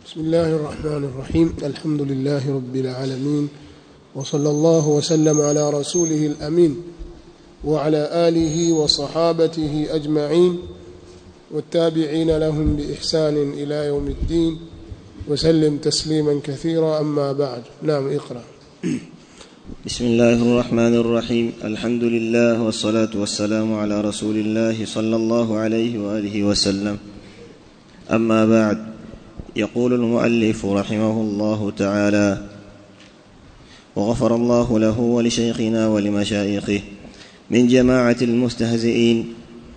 بسم الله الرحمن الرحيم الحمد لله رب العالمين وصلى الله وسلم على رسوله الأمين وعلى آله وصحابته أجمعين والتابعين لهم بإحسان إلى يوم الدين وسلم تسليما كثيرا أما بعد نعم اقرأ بسم الله الرحمن الرحيم الحمد لله والصلاة والسلام على رسول الله صلى الله عليه وآله وسلم أما بعد يقول المؤلف رحمه الله تعالى وغفر الله له ولشيخنا ولمشايخه من جماعة المستهزئين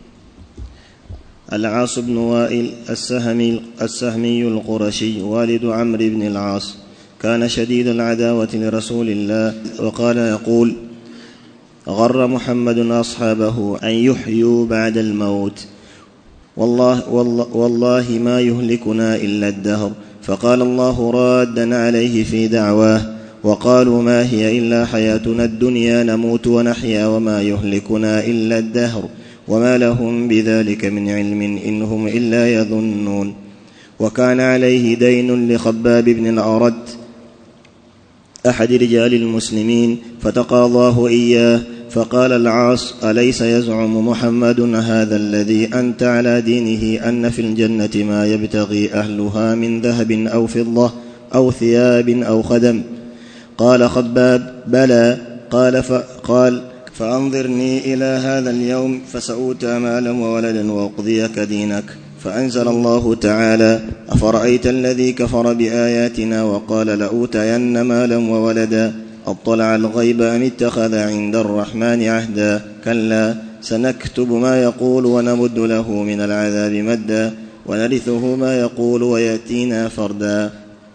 العاص بن وائل السهمي, السهمي القرشي والد عمرو بن العاص كان شديد العداوة لرسول الله وقال يقول غر محمد أصحابه أن يحيوا بعد الموت والله, والله, والله ما يهلكنا إلا الدهر فقال الله رادا عليه في دعواه وقالوا ما هي إلا حياتنا الدنيا نموت ونحيا وما يهلكنا إلا الدهر وما لهم بذلك من علم إن هم إلا يظنون وكان عليه دين لخباب بن الأرد أحد رجال المسلمين فتقاضاه إياه فقال العاص أليس يزعم محمد هذا الذي أنت على دينه أن في الجنة ما يبتغي أهلها من ذهب أو فضة أو ثياب أو خدم قال خباب بلى قال فقال فأنظرني إلى هذا اليوم فسأوتى مالا وولدا وأقضيك دينك فأنزل الله تعالى أفرأيت الذي كفر بآياتنا وقال لأوتين مالا وولدا أطلع الغيب أم اتخذ عند الرحمن عهدا كلا سنكتب ما يقول ونمد له من العذاب مدا ونرثه ما يقول ويأتينا فردا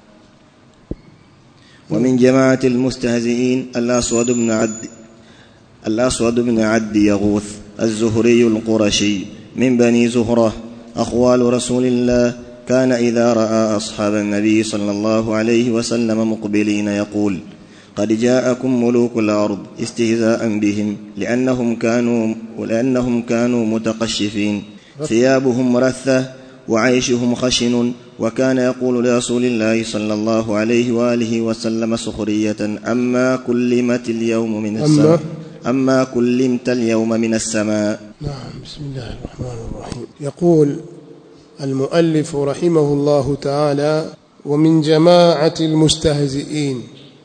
ومن جماعة المستهزئين الأسود بن عد الأسود بن عد يغوث الزهري القرشي من بني زهرة أخوال رسول الله كان إذا رأى أصحاب النبي صلى الله عليه وسلم مقبلين يقول قد جاءكم ملوك الأرض استهزاء بهم لأنهم كانوا لأنهم كانوا متقشفين ثيابهم رثة وعيشهم خشن وكان يقول لرسول الله صلى الله عليه وآله وسلم سخرية أما كلمت اليوم من السماء أما كلمت اليوم من السماء نعم بسم الله الرحمن الرحيم يقول المؤلف رحمه الله تعالى ومن جماعة المستهزئين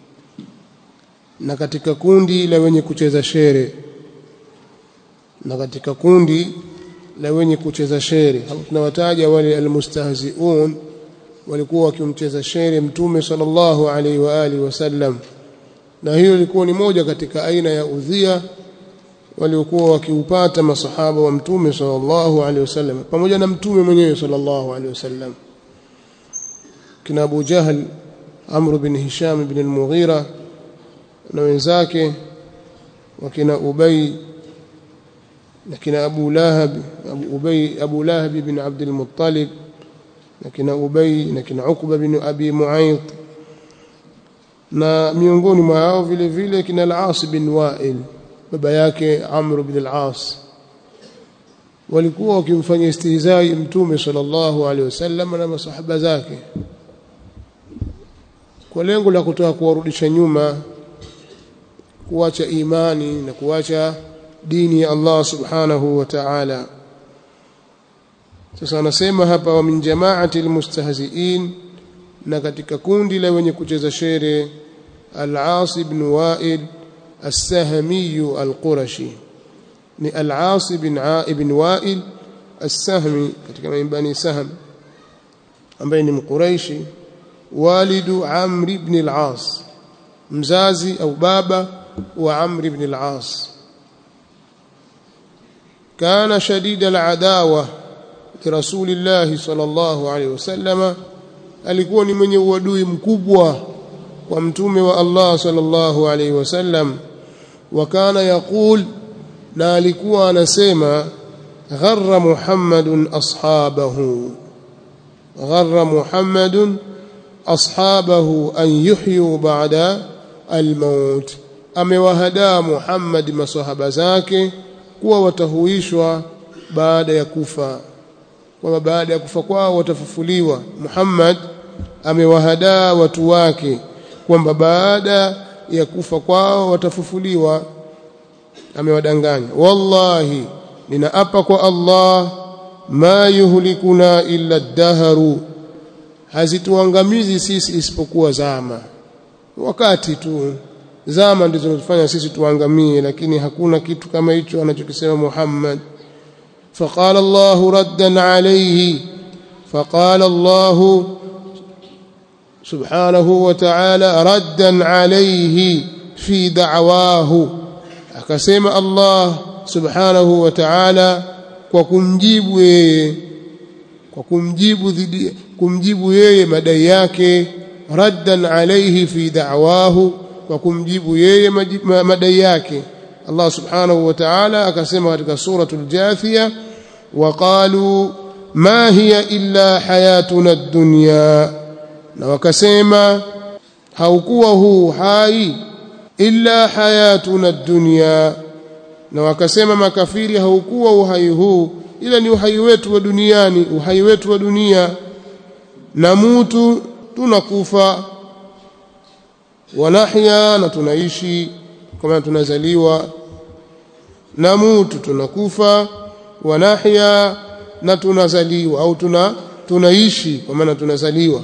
na katika kundi la wenye kucheza shere na katika kundi la wenye kucheza shere hapo tunawataja wale almustahziun walikuwa wakimcheza shere mtume sallallahu alaihi wa alihi wasallam na hiyo ilikuwa ni moja katika aina ya udhia waliokuwa wakiupata masahaba wa mtume sallallahu alaihi wasallam pamoja na mtume mwenyewe sallallahu alaihi wasallam kina Abu Jahl Amr bin Hisham bin al-Mughira na wenzake wakina Ubay na kina Abu Lahab Abu Ubay Abu Lahab bin Abd al-Muttalib na kina Ubay na kina Uqba bin Abi Mu'ayth na miongoni mwa hao vile vile kina Al-As bin Wa'il baba yake Amr bin Al-As walikuwa wakimfanyia istihzai mtume sallallahu alaihi wasallam na masahaba zake kwa lengo la kutaka kuwarudisha nyuma kuacha imani na kuacha dini ya Allah subhanahu wa ta'ala sasa anasema hapa wa min jama'ati almustahzi'in na katika kundi la wenye kucheza shere al-As ibn Wa'il as-Sahmi al-Qurashi ni al-As ibn ibn Wa'il as-Sahmi katika bani Sahm ambaye ni mquraishi walidu Amr ibn al-As mzazi au baba wa Amr ibn al-As كان شديد العداوة لرسول الله صلى الله عليه وسلم alikuwa ni mwenye uadui mkubwa kwa mtume wa Allah sallallahu alaihi wasallam wa kana yaqul na alikuwa anasema gharra muhammadun ashabahu gharra muhammadun ashabahu an yuhyu ba'da almaut amewahadaa Muhammad masahaba zake kuwa watahuishwa baada ya kufa kwamba baada ya kufa kwao watafufuliwa Muhammad amewahadaa watu wake kwamba baada ya kufa kwao watafufuliwa amewadanganya wallahi ninaapa kwa Allah ma yuhlikuna illa daharu hazituangamizi sisi isipokuwa zama wakati tu zama ndizo zinatufanya sisi tuangamie lakini hakuna kitu kama hicho anachokisema Muhammad فقال الله ردا عليه فقال الله سبحانه وتعالى ردا عليه في دعواه akasema Allah subhanahu wa ta'ala kwa kumjibu yeye kwa kumjibu dhidi kumjibu yeye madai yake raddan alayhi fi da'wahu kwa kumjibu yeye madai yake Allah subhanahu wa ta'ala akasema katika suratul jathia waqalu ma hiya illa hayatuna ad-dunya na wakasema haukuwa huu hai illa hayatuna ad-dunya na wakasema makafiri haukuwa uhai huu ila ni uhai wetu wa duniani uhai wetu wa dunia na mutu tunakufa wanahya na tunaishi kama tunazaliwa na mutu tunakufa wanahya na tunazaliwa au tuna tunaishi kwa maana tunazaliwa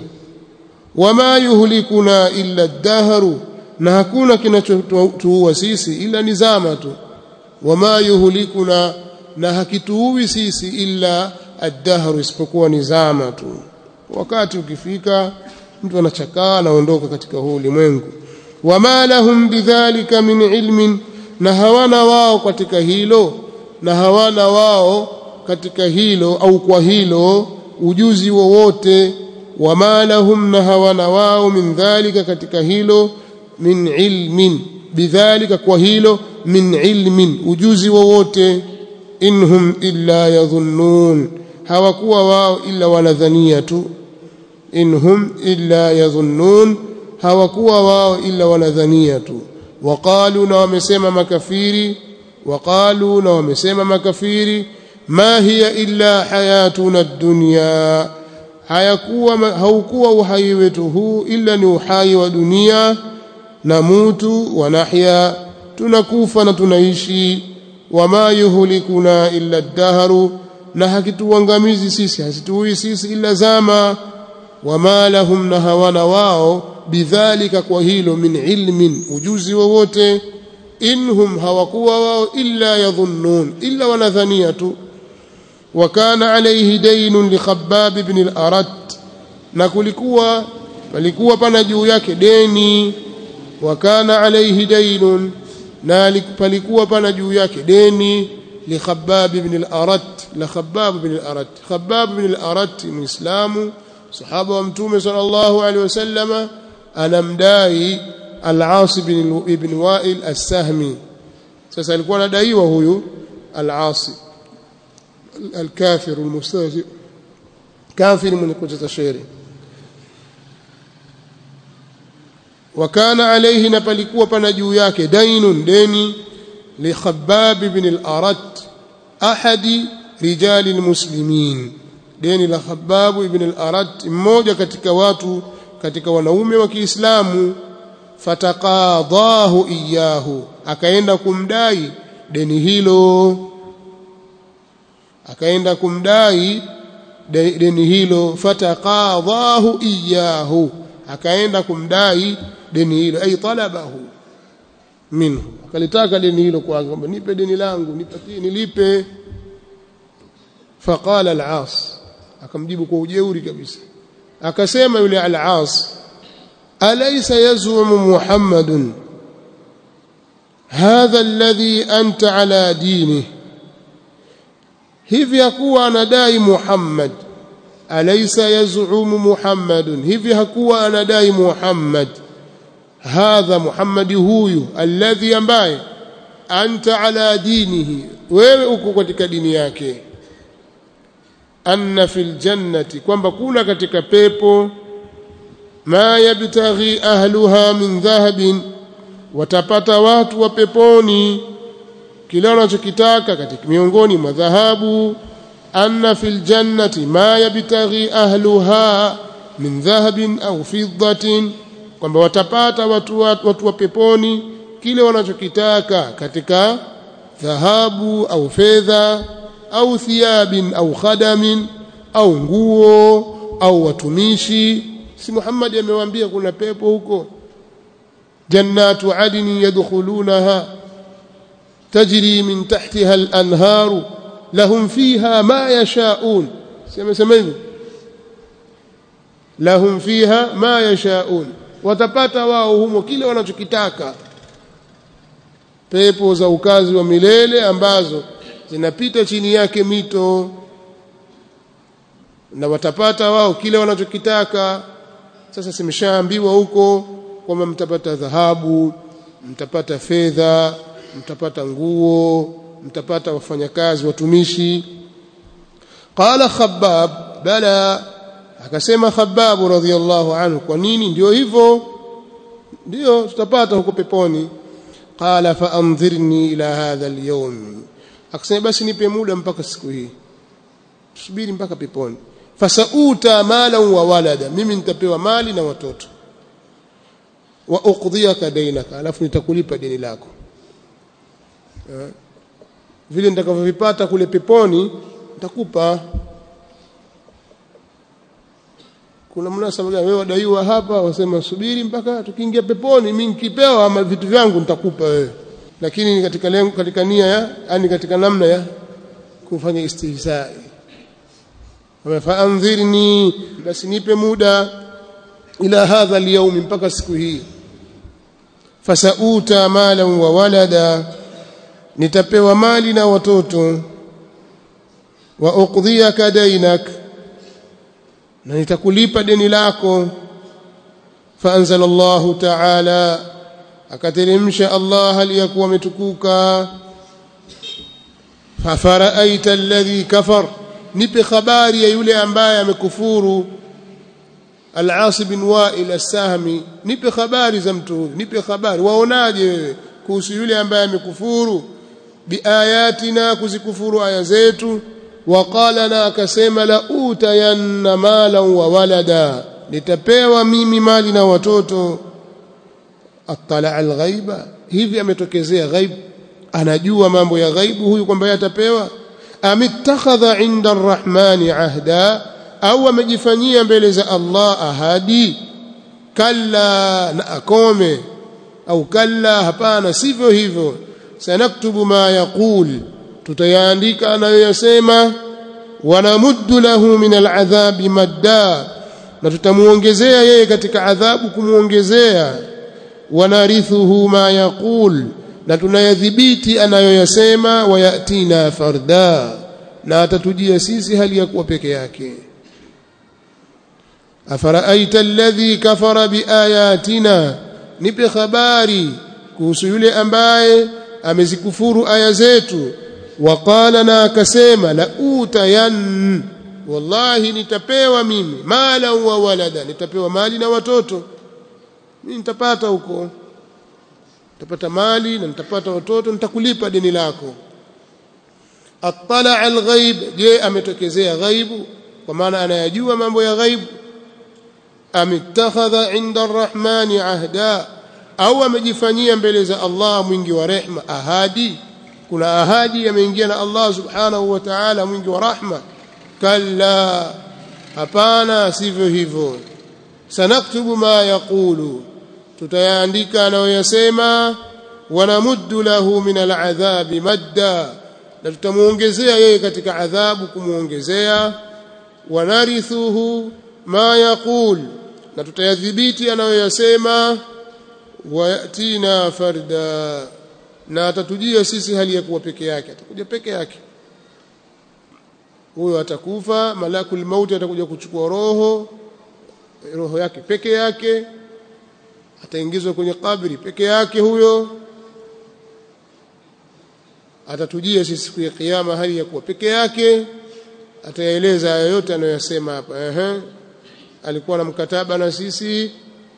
wama yuhlikuna illa dahru na hakuna kinachotuua sisi ila ni zama tu wama yuhlikuna na hakituui sisi illa ad-dahru isipokuwa ni zama tu wakati ukifika mtu anachakaa anaondoka katika huu ulimwengu wama lahum bidhalika min ilmin na hawana wao katika hilo na hawana wao katika hilo au kwa hilo ujuzi wowote wama lahum na hawana wao min dhalika katika hilo min ilmin bidhalika kwa hilo min ilmin ujuzi wowote inhum illa yadhunnun hawakuwa wao illa wanadhania tu inhum illa yadhunnun hawakuwa wao illa wanadhania tu waqalu na wamesema makafiri waqalu na wamesema makafiri ma hiya illa hayatuna dunya hayakuwa haukuwa uhai wetu huu illa ni uhai wa dunia na mutu wa nahya tunakufa na tunaishi wama yuhlikuna illa dahru na hakituangamizi sisi hasituui sisi illa zama wama lahum na hawana wao bidhalika kwa hilo min ilmin ujuzi wowote inhum hawakuwa wao illa yadhunnun illa wanadhania tu وكان عليه دين لخباب بن الأرت na kulikuwa palikuwa pana juu yake deni wakana alaihi dainun na palikuwa pana juu yake deni li Khabbab ibn al-Arat la Khabbab ibn al-Arat Khabbab ibn al-Arat muislamu sahaba wa mtume sallallahu alaihi wasallama anamdai al-As ibn Wa'il as-Sahmi sasa alikuwa anadaiwa huyu al-As الكافر المستهزئ كافر من كتة شيري وكان عليه نبلكوا بنجو yake دين ديني لخباب بن الأرت أحد رجال المسلمين deni la Khabbab ibn al-Arat mmoja katika watu katika wanaume wa Kiislamu fataqadahu iyahu akaenda kumdai deni hilo akaenda kumdai deni hilo fataqadahu iyahu akaenda kumdai deni hilo ay talabahu minhu akalitaka deni hilo kwa kwamba nipe deni langu nipatie nilipe faqala al-As akamjibu kwa ujeuri kabisa akasema yule al-As alaysa yazumu Muhammadun hadha alladhi anta ala dinihi hivi hakuwa anadai Muhammad alaysa yaz'umu Muhammadun hivi hakuwa anadai Muhammad hadha Muhammad huyu alladhi ambaye anta ala dinihi wewe uko katika dini yake anna fil jannati kwamba kuna katika pepo ma yabtaghi ahluha min dhahabin watapata watu wa peponi kile wanachokitaka katika miongoni mwa dhahabu anna fil jannati ma yabtaghi ahluha min dhahabin au fiddatin kwamba watapata watu, watu, watu wa peponi kile wanachokitaka katika dhahabu au fedha au thiyabin au khadamin au nguo au watumishi si Muhammad amewaambia kuna pepo huko jannatu adni yadkhulunaha tajri min tahtiha al-anharu lahum fiha ma yashaun sema sema hivyo lahum fiha ma yashaun watapata wao humo kile wanachokitaka pepo za ukazi wa milele ambazo zinapita chini yake mito na watapata wao kile wanachokitaka sasa simeshaambiwa huko kwamba mtapata dhahabu mtapata fedha mtapata nguo mtapata wafanyakazi watumishi qala khabbab bala akasema khabbab radhiyallahu anhu kwa nini ndio hivyo ndio tutapata huko peponi qala fa anzirni ila hadha alyawm akasema basi nipe muda mpaka siku hii tusubiri mpaka peponi fasauta mala wa walada mimi nitapewa mali na watoto wa uqdiyaka dainaka alafu nitakulipa deni lako vile nitakavyovipata kule peponi nitakupa kuna mnasaba gani wewe wadaiwa hapa wasema subiri mpaka tukiingia peponi mimi nikipewa ama vitu vyangu nitakupa wewe lakini katika lengo katika nia ya yani katika namna ya kufanya istihzai faanzirni basi nipe muda ila hadha alyawm mpaka siku hii fasauta malan wa walada nitapewa mali na watoto wa uqdhiyaka dainak na nitakulipa deni lako faanzala Allah ta'ala akateremsha Allah aliyakuwa ametukuka fafaraaita alladhi kafar nipe habari ya yule ambaye amekufuru Al-As bin Wa'il as-Sahmi nipe habari za mtu huyu nipe habari waonaje wewe kuhusu yule ambaye amekufuru biayatina kuzikufuru aya zetu waqala na akasema la utayanna mala wa walada nitapewa mimi mali na watoto attala al-ghaiba hivi ametokezea ghaib anajua mambo ya ghaibu huyu kwamba atapewa amittakhadha inda arrahmani ahda au amejifanyia mbele za Allah ahadi kalla na akome au kalla hapana sivyo hivyo sanaktubu ma yaqul tutayaandika anayoyasema wanamuddu lahu min aladhabi madda na tutamuongezea yeye katika adhabu kumuongezea wanarithuhu ma yaqul na tunayadhibiti anayoyasema wayatina farda na atatujia sisi hali ya kuwa peke yake afaraaita alladhi kafara biayatina nipe habari kuhusu yule ambaye amezikufuru aya zetu waqala na akasema la utayan wallahi nitapewa mimi mala wa walada nitapewa mali na watoto mimi nitapata huko nitapata mali na nitapata watoto nitakulipa deni lako attala alghaib je ametokezea ghaibu kwa maana anayajua mambo ya ghaibu amittakhadha inda arrahmani ahda au amejifanyia mbele za Allah mwingi wa rehma ahadi kuna ahadi yameingia na Allah subhanahu wa ta'ala mwingi wa rahma kalla hapana sivyo hivyo sanaktubu ma yaqulu tutayaandika anayoyasema wanamuddu lahu min al'adhabi madda na tutamuongezea yeye katika adhabu kumuongezea wanarithuhu ma yaqul na tutayadhibiti anayoyasema wayatina farda na atatujia sisi hali ya kuwa peke yake atakuja peke yake huyo atakufa malakul mauti atakuja kuchukua roho roho yake peke yake ataingizwa kwenye kabri peke yake huyo atatujia sisi siku ya kiyama hali ya kuwa peke yake atayaeleza hayo yote anayoyasema hapa ehe alikuwa na mkataba na sisi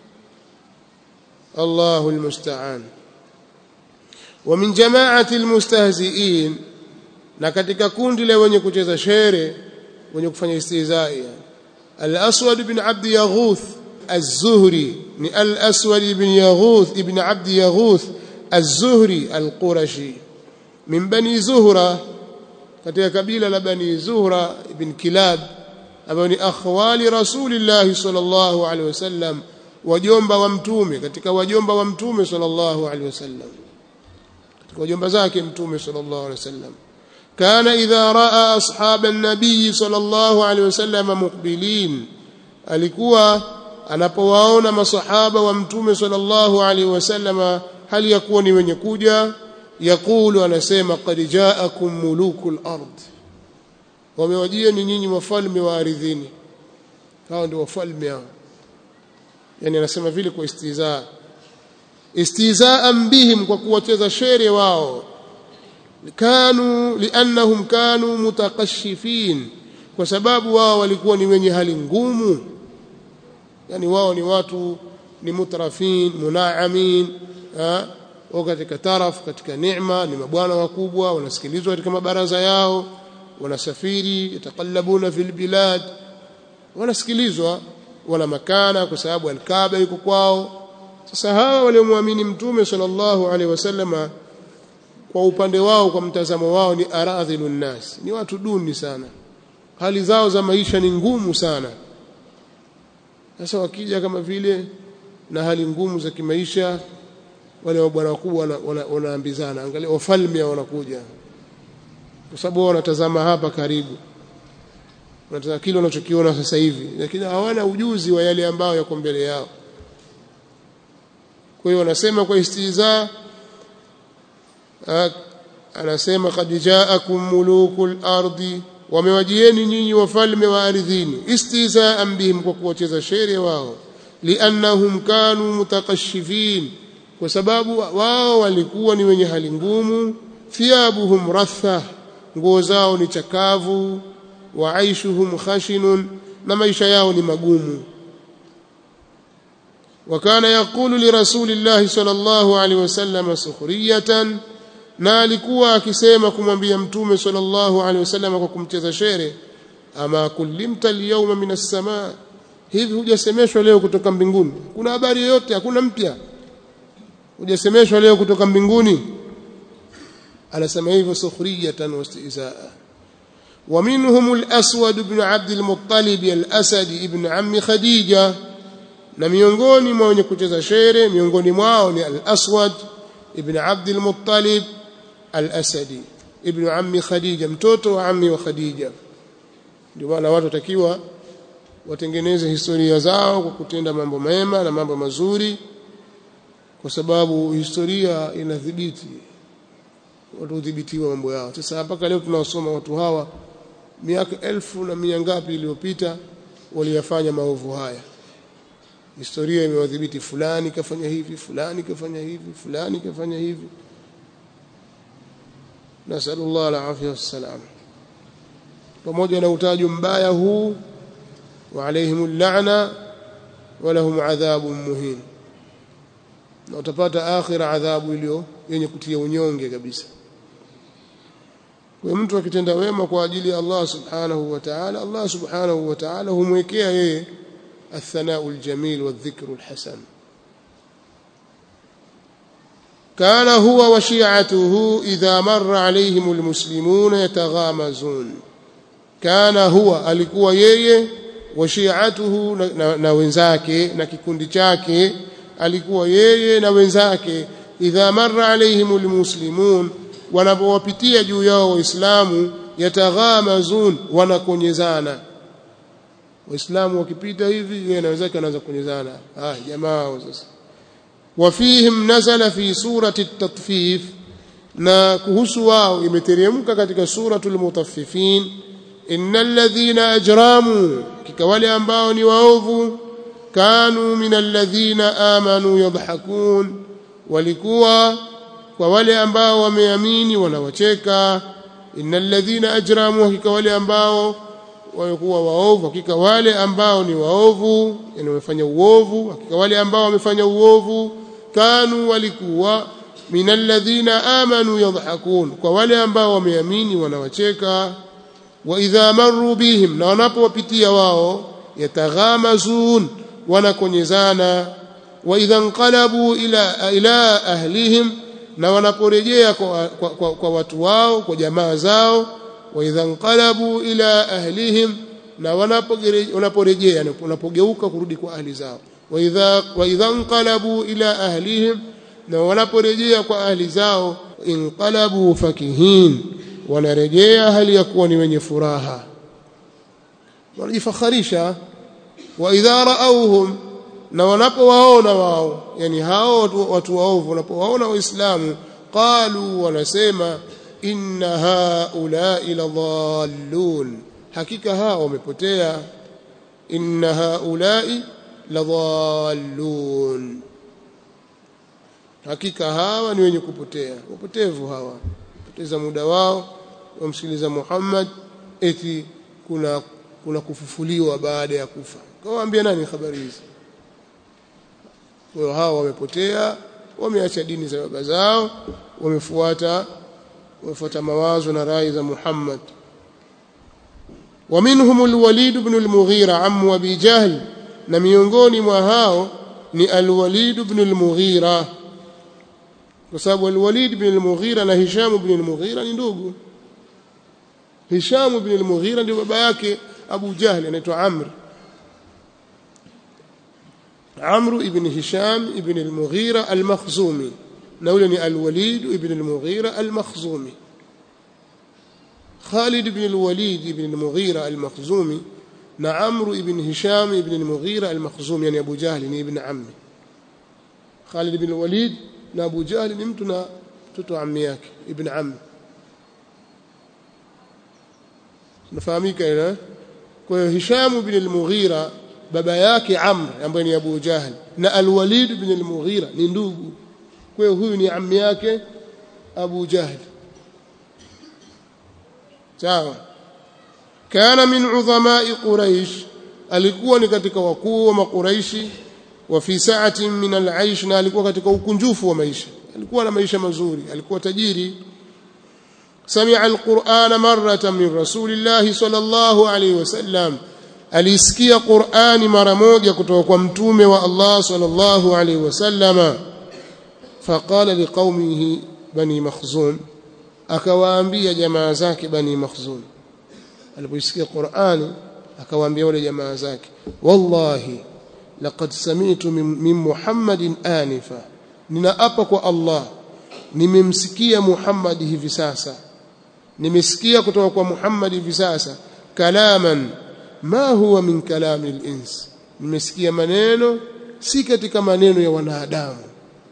Allahu almusta'an wa min jama'ati almustahzi'in na katika kundi la wenye kucheza shere wenye kufanya istihzai al-aswad ibn abd yaghuth az-zuhri ni al-aswad ibn yaghuth ibn abd yaghuth az-zuhri al-qurashi min bani zuhra katika kabila la bani zuhra ibn kilab ambao ni akhwali rasulillah sallallahu alaihi wasallam wajomba wa mtume katika wajomba wa mtume sallallahu alaihi wasallam katika wajomba zake mtume sallallahu alaihi wasallam kana idha raa ashab an-nabiy sallallahu alaihi wasallam muqbilin alikuwa anapowaona masahaba wa mtume sallallahu alaihi wasallam hali ya kuwa ni wenye kuja yakulu anasema qad jaakum mulukul ard wamewajia ni nyinyi wafalme wa ardhini hao ndio wafalme hao yani anasema vile kwa istizaa istizaan bihim kwa kuwacheza shere wao kanu liannahum kanu mutakashifin kwa sababu wao walikuwa ni wenye hali ngumu yani wao ni watu ni mutrafin munaamin wao katika taraf katika neema ni mabwana wakubwa wanasikilizwa katika mabaraza yao wanasafiri yataqallabuna fil bilad wanasikilizwa wala makana kwa sababu alkaaba yuko kwao sasa hawa waliomwamini mtume sallallahu alaihi wasallama kwa upande wao kwa mtazamo wao ni aradhilun nas ni watu duni sana hali zao za maisha ni ngumu sana sasa wakija kama vile na hali ngumu za kimaisha wale mabwana wakubwa wanaambizana angalia wafalme wanakuja kwa sababu wanatazama hapa karibu wanatazama kile wanachokiona sasa hivi lakini hawana ujuzi wa yale ambayo yako mbele yao kwa hiyo wanasema kwa istiza anasema qad jaakum mulukul ardi wamewajieni nyinyi wafalme wa ardhini istizaan bihim kwa kuwacheza shere wao liannahum kanu mutakashifin kwa sababu wao walikuwa ni wenye hali ngumu thiyabuhum ratha nguo zao ni chakavu wa aishuhum khashinun na maisha yao ni magumu وكان يقول لرسول الله صلى الله عليه وسلم سخرية na alikuwa akisema kumwambia mtume sallallahu alaihi wasallam kwa kumcheza shere ama kulimta alyawma min as-samaa hivi hujasemeshwa leo kutoka mbinguni kuna habari yoyote hakuna mpya hujasemeshwa leo kutoka mbinguni anasema hivyo sukhriyatan wastizaa ومنهم الأسود بن عبد المطلب الأسد ابن عم خديجة na miongoni mwa wenye kucheza shere miongoni mwao ni al-Aswad ibn Abd al-Muttalib al-Asadi ibn ammi Khadija mtoto wa ammi wa Khadija ndio maana watu watakiwa watengeneze historia zao kwa kutenda mambo mema na mambo mazuri kwa sababu historia inadhibiti watu udhibitiwa mambo yao sasa mpaka leo tunawasoma watu hawa miaka elfu na mia ngapi iliyopita waliyafanya maovu haya historia imewadhibiti fulani kafanya hivi fulani kafanya hivi fulani kafanya hivi nasallallahu alafia wassalam pamoja na utajo mbaya huu wa alaihim lana walahum adhabun muhin na utapata akhira adhabu iliyo yenye kutia unyonge kabisa kwa mtu akitenda wema kwa ajili ya Allah subhanahu wa ta'ala Allah subhanahu wa ta'ala humwekea yeye الثناء الجميل والذكر الحسن كان هو وشيعته إذا مر عليهم المسلمون يتغامزون كان هو alikuwa yeye washiatuhu na, na wenzake na kikundi chake alikuwa yeye na wenzake idha marra alaihim almuslimun wanapowapitia juu yao waislamu yataghamazun wanakonyezana waislamu wakipita hivi yeye na wenzake anaanza kunyezana ah jamaa sasa wafihim nazala fi surati at-tatfif na kuhusu wao imeteremka katika suratul mutaffifin innal ladhina ajramu kika wale ambao ni waovu kanu minal ladhina amanu yadhakun walikuwa kwa wale ambao wameamini wanawacheka innal ladhina ajramu hakika wale ambao walikuwa waovu hakika wale ambao ni waovu yani wamefanya uovu hakika wale ambao wamefanya uovu kanu walikuwa minal ladhina amanu yadhakun kwa wale ambao wameamini wanawacheka wa idha marru bihim na wanapowapitia wao yataghamazun wanakonyezana wa idha nqalabu ila ila ahlihim na wanaporejea kwa, kwa, kwa, kwa watu wao kwa jamaa zao wa idha nqalabu ila ahlihim na wanaporejea wanapogeuka kurudi kwa ahli zao wa idha wa idha nqalabu ila ahlihim na wanaporejea kwa ahli zao inqalabu fakihin wanarejea hali ya kuwa ni wenye furaha wanajifakharisha wa idha raauhum na wanapowaona wao yani hao watu, watu waovu wanapowaona waislamu qalu wanasema inna haulai ladhallun hakika hao wamepotea inna haulai ladhallun hakika hawa ni wenye kupotea wapotevu hawa poteza muda wao wamsikiliza Muhammad eti kuna kuna kufufuliwa baada ya kufa kawaambia nani habari hizi kwa hawa wamepotea wameacha dini za baba zao wamefuata wamefuata mawazo na rai za Muhammad ومنهم الوليد بن المغيرة عم أبي جهل na miongoni mwa hao ni al-Walid ibn al-Mughira kwa sababu al-Walid ibn al-Mughira na Hisham ibn al-Mughira ni ndugu Hisham ibn al-Mughira ndio baba yake Abu Jahl anaitwa Amr Amr ibn Hisham ibn al-Mughira al-Makhzumi na yule ni al-Walid ibn al-Mughira al-Makhzumi Khalid ibn al-Walid ibn al-Mughira al-Makhzumi na Amr ibn Hisham ibn al-Mughira al-Makhzumi yani Abu Jahl ni ibn ammi Khalid ibn al-Walid na Abu Jahl ni mtu na mtoto wa ammi yake ibn ammi nafahamika ile kwa hiyo Hisham ibn al-Mughira baba yake Amr ambaye ni Abu Jahl na al-Walid ibn al-Mughira ni ndugu kwa hiyo huyu ni ammi yake Abu Jahl sawa kana min udhamai quraish alikuwa ni katika wakuu wa makuraishi wa fi sa'atin min al-aish na alikuwa katika ukunjufu wa maisha alikuwa na maisha mazuri alikuwa tajiri sami'a al-qur'ana marratan min rasulillahi sallallahu alayhi wasallam alisikia qur'ani mara moja kutoka kwa mtume wa Allah sallallahu alayhi wasallama faqala liqaumihi bani makhzum akawaambia jamaa zake bani makhzum alipoisikia Qur'ani akawaambia wale jamaa zake wallahi laqad sami'tu min Muhammadin anifa ninaapa kwa Allah nimemsikia Muhammad hivi sasa nimesikia kutoka kwa Muhammad hivi sasa kalaman ma huwa min kalami al-ins nimesikia maneno si katika maneno ya wanadamu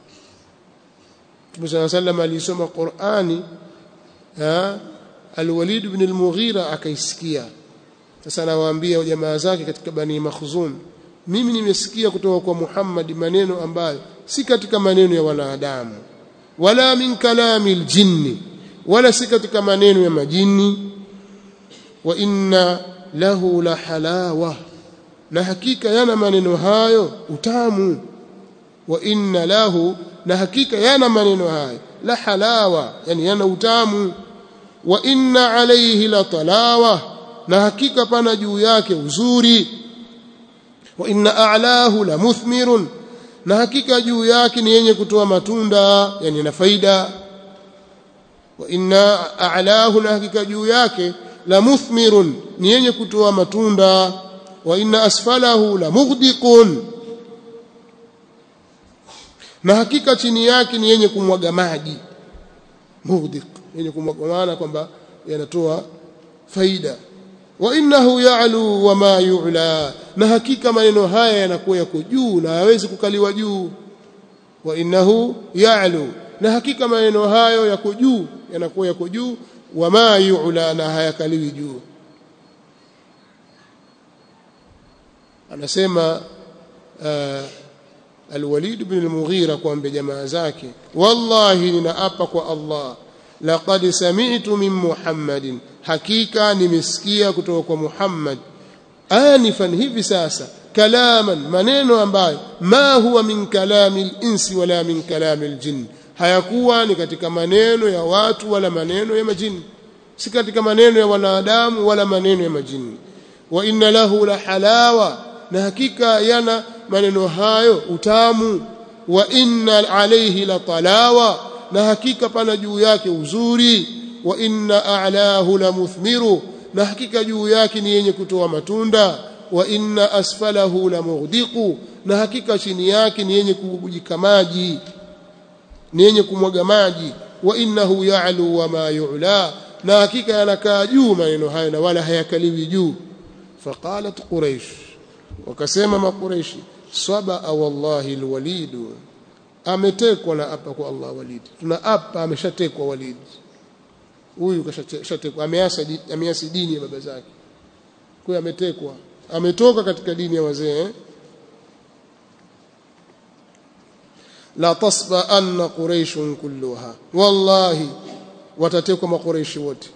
Mtume صلى الله عليه وسلم alisoma Qur'ani Al-Walid ibn al-Mughira akaisikia. Sasa anawaambia jamaa zake katika Bani Makhzum, mimi nimesikia kutoka kwa Muhammad maneno ambayo si katika maneno ya wanadamu, wala min kalami al-jinni, wala si katika maneno ya majini. Wa inna lahu la halawa, na hakika yana maneno hayo utamu. Wa inna lahu, na hakika yana maneno hayo la halawa, yani yana utamu wa inna alayhi la talawa na hakika pana juu yake uzuri wa inna a'lahu la muthmirun na hakika juu yake ni yenye kutoa matunda yani na faida wa inna a'lahu na hakika juu yake la muthmirun ni yenye kutoa matunda wa inna asfalahu la mughdiqun na hakika chini yake ni yenye kumwaga maji mughdiq yenye kumwaga kwamba yanatoa faida wa innahu ya'lu wa ma yu'la na hakika maneno haya yanakuwa yako juu na hawezi kukaliwa juu wa innahu ya'lu na hakika maneno hayo yako juu yanakuwa yako juu wa ma yu'la na hayakaliwi juu anasema uh, Al-Walid ibn al-Mughira kuambia jamaa zake wallahi ninaapa kwa Allah laqad sami'tu min Muhammadin hakika nimesikia kutoka kwa Muhammad anifan hivi sasa kalaman maneno ambayo ma huwa min kalami al-insi wala min kalami al-jinn hayakuwa ni katika maneno ya watu wala maneno ya majini si katika maneno ya wanadamu wala maneno ya majini wa inna lahu la halawa na hakika yana maneno hayo utamu wa inna alayhi la talawa na hakika pana juu yake uzuri wa inna a'lahu la muthmiru na hakika juu yake ni yenye kutoa matunda wa inna asfalahu la mughdiqu na hakika chini yake ni yenye kubujika maji ni yenye kumwaga maji wa innahu ya'lu wa ma yu'la na hakika yanakaa juu maneno hayo na wala hayakaliwi juu faqalat quraish wakasema makuraishi saba wallahi alwalid ametekwa na apa kwa Allah walid tuna apa ameshatekwa walid huyu kashatekwa ameasa ameasi dini ya baba zake kwa hiyo ametekwa ametoka katika dini ya wazee eh? la tasba anna quraish kulluha wallahi watatekwa makuraishi wote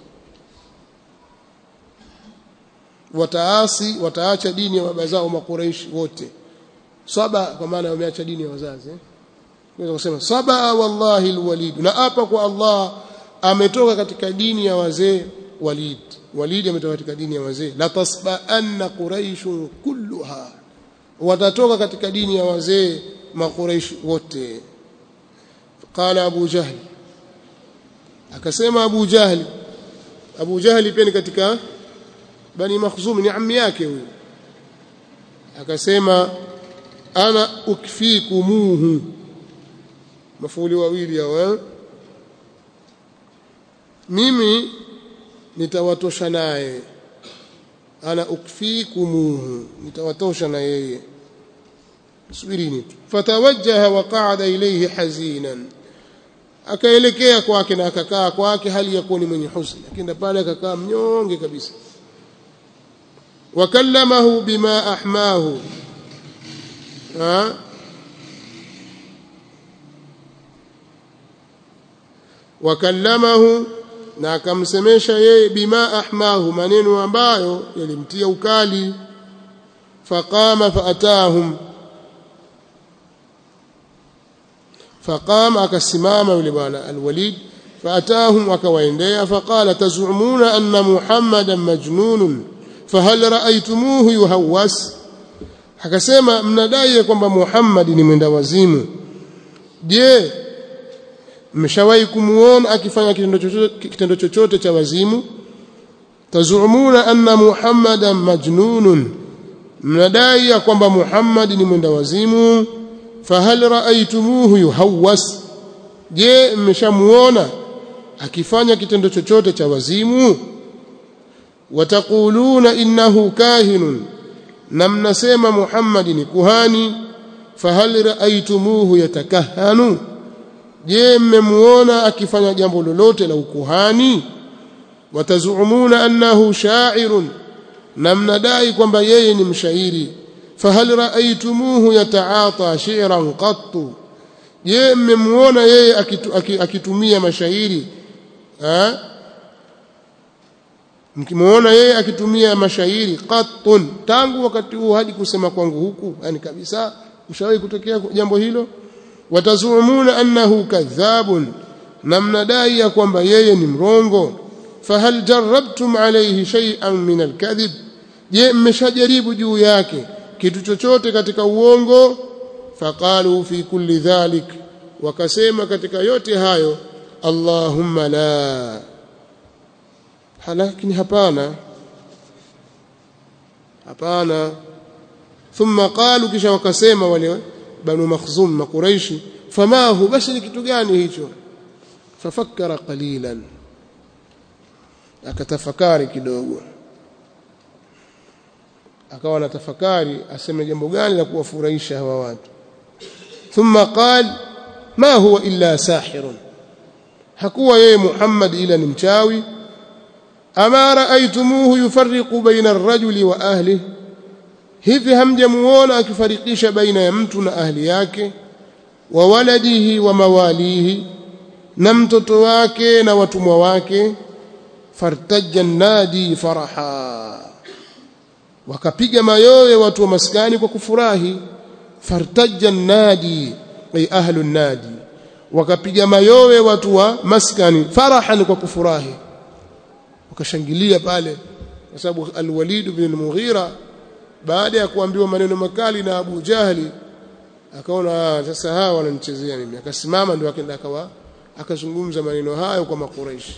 wataasi wataacha dini ya baba zao makuraishi wote saba kwa maana wameacha dini ya wazazi eh? Unaweza kusema saba wallahi alwalid na hapa kwa Allah ametoka katika dini ya wazee Walid Walid ametoka katika dini ya wazee la tasba anna quraish kulluha watatoka katika dini ya wazee makuraish wote qala Abu Jahl akasema Abu Jahl Abu Jahl pia ni katika bani Makhzum ni ammi yake huyo akasema ana ukfikumuhu mafuli wawili hao mimi nitawatosha naye ana ukfikumuhu nitawatosha na yeye subirini tu fatawajjaha wa qa'ada ilayhi hazinan akaelekea kwake na akakaa kwake hali ya kuwa ni mwenye huzuni akienda pale akakaa mnyonge kabisa wakallamahu bima ahmahu ha wakallamahu na akamsemesha yeye bima ahmahu maneno ambayo yalimtia ukali faqama faatahum faqama akasimama yule bwana alwalid faatahum akawaendea faqala tazumuna anna muhammadan majnunun fahal raaitumuhu yuhawwas akasema mnadai kwamba Muhammad ni mwenda wazimu je mmeshawahi kumuona akifanya kitendo chochote kitendo chochote cha wazimu tazumuna anna muhammadan majnunun mnadai ya kwamba Muhammad ni mwenda wazimu fahal raaitumuhu yuhawwas je mmeshamuona akifanya kitendo chochote cha wazimu wataquluna innahu kahinun na mnasema Muhammad ni kuhani fahal raaitumuhu yatakahanu je mmemuona akifanya jambo lolote la ukuhani watazumuna annahu sha'irun na mnadai kwamba yeye ni mshairi fahal raaitumuhu yataata shi'ran qattu je mmemuona yeye akitu, akitumia mashairi ha mkimuona yeye akitumia mashairi qattun tangu wakati huo hadi kusema kwangu huku yani kabisa ushawahi kutokea jambo hilo watazumuna annahu kadhabun na mnadai ya kwamba yeye ni mrongo fahal jarabtum alayhi shay'an min alkadhib je mmeshajaribu juu yake kitu chochote katika uongo faqalu fi kulli dhalik wakasema katika yote hayo allahumma la lakini hapana hapana thumma qalu kisha wakasema wale banu makhzum makuraishi fama hu basi ni kitu gani hicho fafakkara qalilan akatafakari kidogo akawa na tafakari aseme jambo gani la kuwafurahisha hawa watu thumma qal ma huwa illa sahirun hakuwa yeye Muhammad ila ni mchawi ama raaitumuhu yufarriqu baina ar-rajuli wa ahlihi hivi hamjamuona akifarikisha baina ya mtu na ahli yake wa waladihi wa mawalihi na mtoto wake na watumwa wake fartajja nadi faraha wakapiga mayowe watu wa maskani kwa kufurahi fartajja nadi ay ahlu nadi wakapiga mayowe watu wa maskani farahan kwa kufurahi wakashangilia pale kwa sababu al-Walid ibn al-Mughira baada ya kuambiwa maneno makali na Abu Jahli akaona sasa hawa wananichezea mimi akasimama ndio akaenda akawa akazungumza maneno hayo kwa makuraishi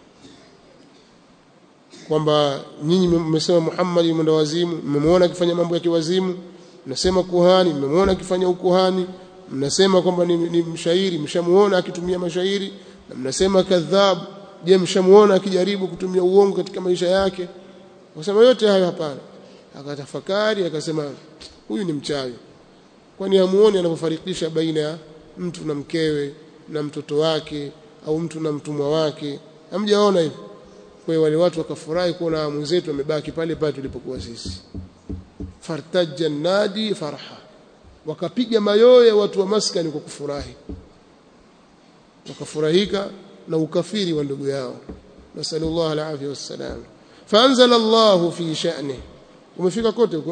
kwamba nyinyi mmesema Muhammad ni mwenda wazimu mmemwona akifanya mambo ya kiwazimu mnasema kuhani mmemwona akifanya ukuhani mnasema kwamba ni, ni mshairi mshamuona akitumia mashairi na mnasema kadhab je mshamuona akijaribu kutumia uongo katika maisha yake wakasema yote hayo hapana akatafakari akasema huyu ni mchawi kwani hamuoni anapofarikisha baina ya mtu na mkewe na mtoto wake au mtu na mtumwa wake hamjaona hivyo kwa hiyo wale watu wakafurahi kuona mwenzetu amebaki pale pale tulipokuwa sisi fartaja nadi farha wakapiga mayoye watu wa maskani kwa kufurahi wakafurahika na ukafiri wa ndugu yao nasallallahu alaihi wasallam faanzala Allah fi sha'ni umefika kote huko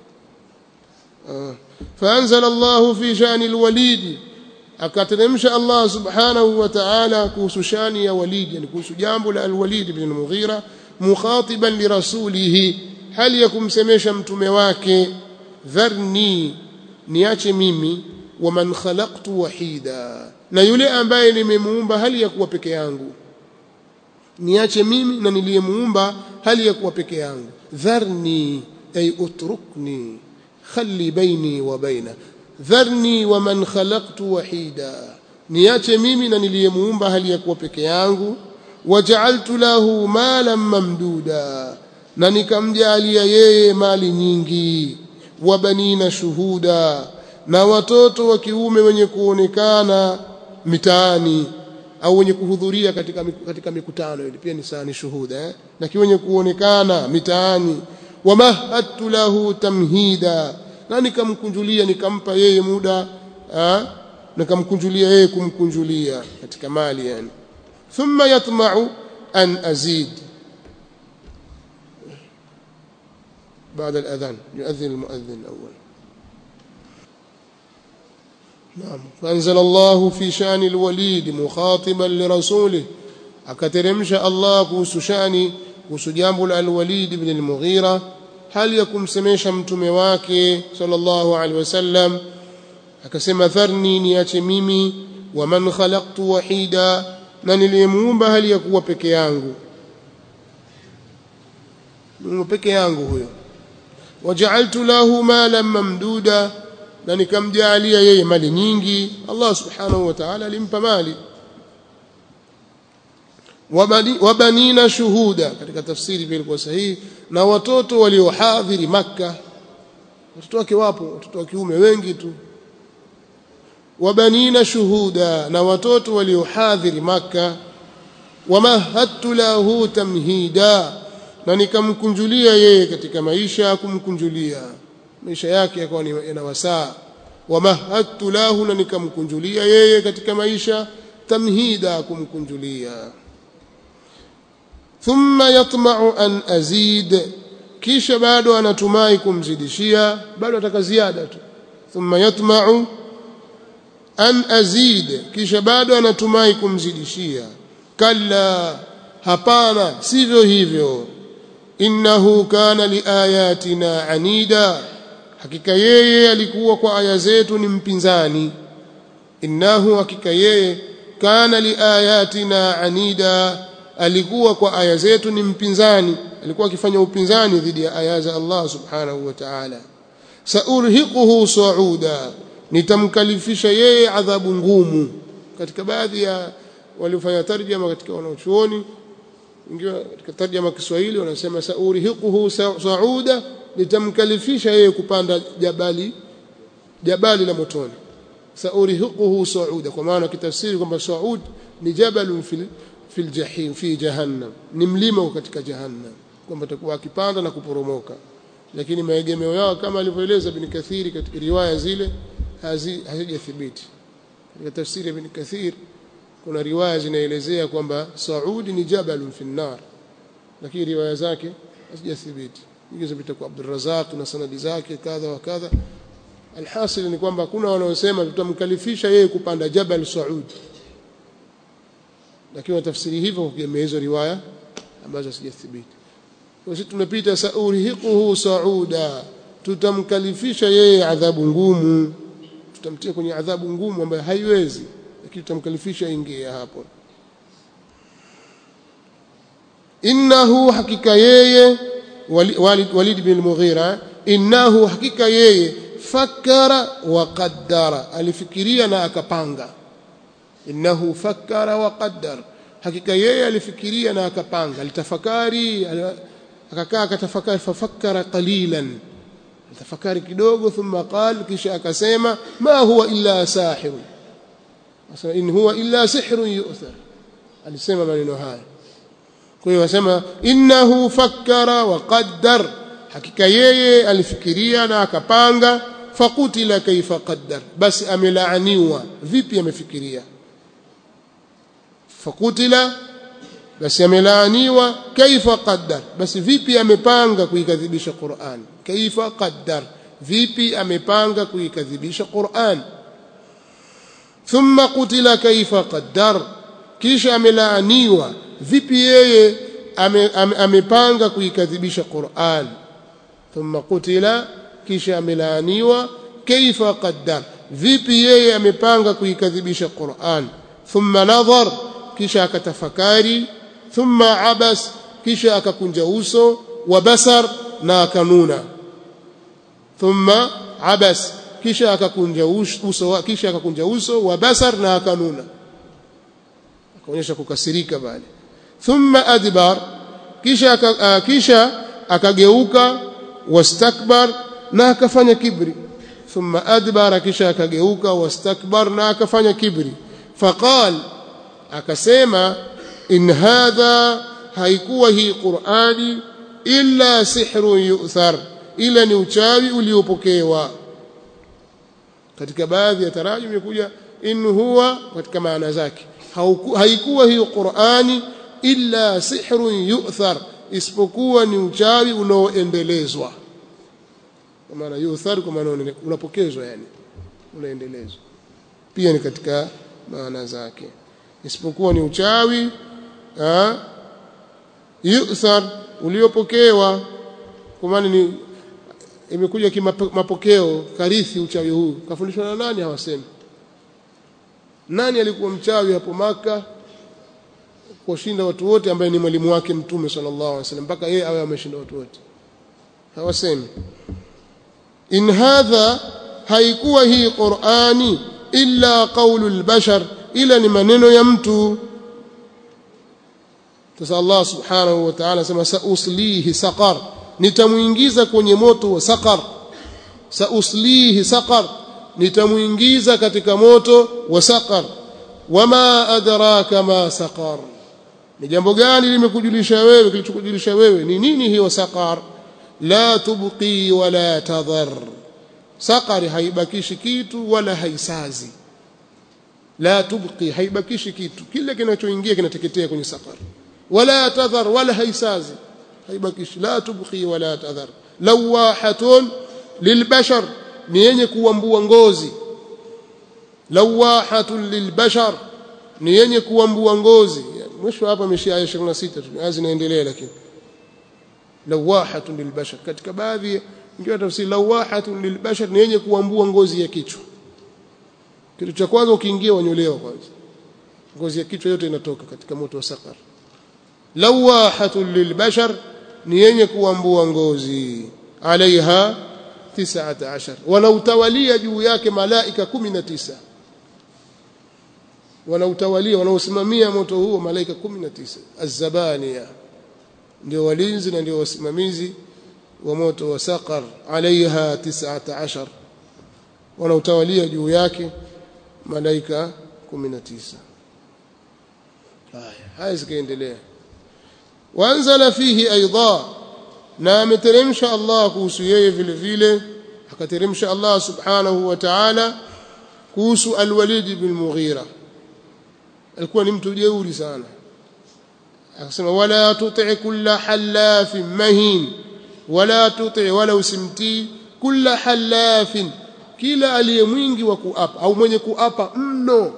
faanzala Allah fi sha'ni alwalid akateremsha Allah subhanahu wa ta'ala kuhusu shani ya Walid yani kuhusu jambo la al-Walid ibn al-Mughira mukhatiban li rasulih hali ya kumsemesha mtume wake dharni niache mimi wa man khalaqtu wahida na yule ambaye nimemuumba hali ya kuwa peke yangu niache mimi na niliyemuumba hali ya kuwa peke yangu dharni ay utrukni khali baini wa baina dharni wa man khalaqtu wahida niache mimi na niliyemuumba hali ya kuwa peke yangu waja'altu lahu malan mamduda na nikamjalia yeye mali nyingi wa banina shuhuda na watoto wa kiume wenye kuonekana mitaani au wenye kuhudhuria katika katika mikutano ile pia ni sani shuhuda eh? na wenye kuonekana mitaani wamahadtu lahu tamhida na nikamkunjulia nikampa yeye muda ha? nikamkunjulia yeye kumkunjulia katika mali yani thumma yatma'u an azid بعد الأذان يؤذن المؤذن الأول نعم فأنزل الله في شأن الوليد مخاطبا لرسوله akateremsha Allah kuhusu shani kuhusu jambo la al-Walid ibn al-Mughira hali ya kumsemesha mtume wake sallallahu alaihi wasallam akasema dharni niache mimi wa man khalaqtu wahida na niliyemuumba hali ya kuwa peke yangu Mungu peke yangu huyo waja'altu lahu malan mamduda na nikamjalia yeye mali nyingi Allah subhanahu wa ta'ala alimpa mali wabanina shuhuda katika tafsiri pia ilikuwa sahihi na watoto waliohadhiri maka watoto wake wapo watoto wa kiume wengi tu wabanina shuhuda na watoto waliohadhiri maka wamahadtu lahu tamhida na nikamkunjulia yeye katika maisha kumkunjulia maisha yake yakawa yana wasaa wamahadtu lahu na nikamkunjulia yeye katika maisha tamhida kumkunjulia thumma yatma'u an azid kisha bado anatumai kumzidishia bado ataka ziada tu thumma yatma'u an azid kisha bado anatumai kumzidishia kalla hapana sivyo hivyo innahu kana liayatina anida hakika yeye alikuwa kwa aya zetu ni mpinzani innahu hakika yeye kana liayatina anida alikuwa kwa aya zetu ni mpinzani alikuwa akifanya upinzani dhidi ya aya za Allah subhanahu wa ta'ala saurhiquhu sauda nitamkalifisha yeye adhabu ngumu katika baadhi ya waliofanya tarjama katika wanachuoni ingiwa katika tarjama Kiswahili wanasema saurihiquhu sauda nitamkalifisha yeye kupanda jabali jabali la motoni saurihiquhu sauda kwa maana kitafsiri kwamba saud ni jabalun fil fil jahim fi jahannam ni mlima katika jahannam kwamba atakuwa akipanda na kuporomoka lakini maegemeo yao kama alivyoeleza ibn Kathiri katika riwaya zile hazijathibiti katika tafsiri ya ibn Kathir kuna riwaya zinaelezea kwamba Saud ni jabalun fi nar lakini riwaya zake hazijathibiti hizo zipita kwa Abdul Razak na sanadi zake kadha wa kadha alhasil ni kwamba kuna wanaosema tutamkalifisha yeye kupanda jabal Saud lakini watafsiri hivyo kwa hizo riwaya ambazo hazijathibiti sisi tumepita saurihiquhu sauda tutamkalifisha yeye adhabu ngumu tutamtia kwenye adhabu ngumu ambayo haiwezi lakini tutamkalifisha ingie hapo innahu hakika yeye walid, walid bin mughira innahu hakika yeye fakara wa qaddara alifikiria na akapanga innahu fakara wa qaddar hakika yeye alifikiria na akapanga alitafakari akakaa akatafakari fafakkara qalilan tafakari kidogo thumma qal kisha akasema ma huwa illa sahir asema in huwa illa sihrun yu'thar alisema maneno haya kwa hiyo wasema innahu fakkara wa qaddar hakika yeye alifikiria na akapanga fakutila kaifa qaddar basi amelaaniwa vipi amefikiria fakutila basi amelaaniwa kaifa qaddar basi vipi amepanga kuikadhibisha Qur'an kaifa qaddar vipi amepanga kuikadhibisha Qur'an thumma qutila kaifa qaddar kisha amelaaniwa vipi yeye ame, ame, amepanga kuikadhibisha Qur'an thumma qutila kisha amelaaniwa kaifa qaddar vipi yeye amepanga kuikadhibisha Qur'an thumma nadhar kisha akatafakari thumma abas kisha akakunja uso wa basar na akanuna thumma abas kisha akakunja uso kisha akakunja uso wa basar na akanuna akaonyesha kukasirika bali thumma adbar kisha uh, kisha akageuka wastakbar na akafanya kibri thumma adbara kisha akageuka wastakbar na akafanya kibri faqal akasema in hadha haikuwa hii qurani illa sihrun yu'thar ila ni uchawi uliopokewa katika baadhi ya tarajum imekuja in huwa katika maana zake haikuwa hiyo qurani illa sihrun yu'thar isipokuwa ni uchawi unaoendelezwa kwa maana yu'thar kwa maana unapokezwa yani unaendelezwa pia ni katika maana zake isipokuwa ni uchawi yu'thar uliopokewa kwa maana ni imekuja kimapokeo karithi uchawi huu kafundishwa na nani hawasemi nani alikuwa mchawi hapo maka kushinda watu wote ambaye ni mwalimu wake mtume sallallahu alaihi wasallam mpaka yeye awe ameshinda watu wote hawasemi in hadha haikuwa hii qurani illa qawlu albashar ila ni maneno ya mtu sasa Allah subhanahu wa ta'ala sema sauslihi saqar nitamuingiza kwenye moto wa saqar sauslihi saqar nitamuingiza katika moto wa saqar wama adraka ma saqar ni jambo gani limekujulisha wewe kilichokujulisha wewe ni nini hiyo saqar la tubqi wala tadhar saqari haibakishi kitu wala haisazi la tubqi haibakishi kitu kile kinachoingia kinateketea kwenye saqar wala tadhar wala haisazi haibakishi la tubqi wala tadhar lawahatun lilbashar ni yenye kuambua ngozi lawahatun lilbashar ni yenye kuambua ngozi mwisho hapa ameshia aya 26 tu aya zinaendelea lakini lawahatun lilbashar katika baadhi ingiwa tafsiri lawahatun lilbashar ni yenye kuambua ngozi ya kichwa kitu cha kwanza ukiingia wanyolewa kwanza ngozi ya kichwa yote inatoka katika moto wa sakar lawahatun lilbashar ni yenye kuambua ngozi alaiha 19 wanautawalia juu yake malaika 19 wanautawalia wanaosimamia moto huo malaika 19 azabania ndio walinzi na ndio wasimamizi wa moto wa saqar alaiha 19 wanautawalia juu yake malaika 19 haya haya zikaendelea waanzala fihi aidha na ameteremsha Allah kuhusu yeye vile vile akateremsha Allah subhanahu wa ta'ala kuhusu al-Walid bin Mughira alikuwa ni mtu jeuri sana akasema wala tuti kulla halafin mahin wala tuti wala usimtii kulla halafin kila aliye mwingi wa kuapa au mwenye kuapa mno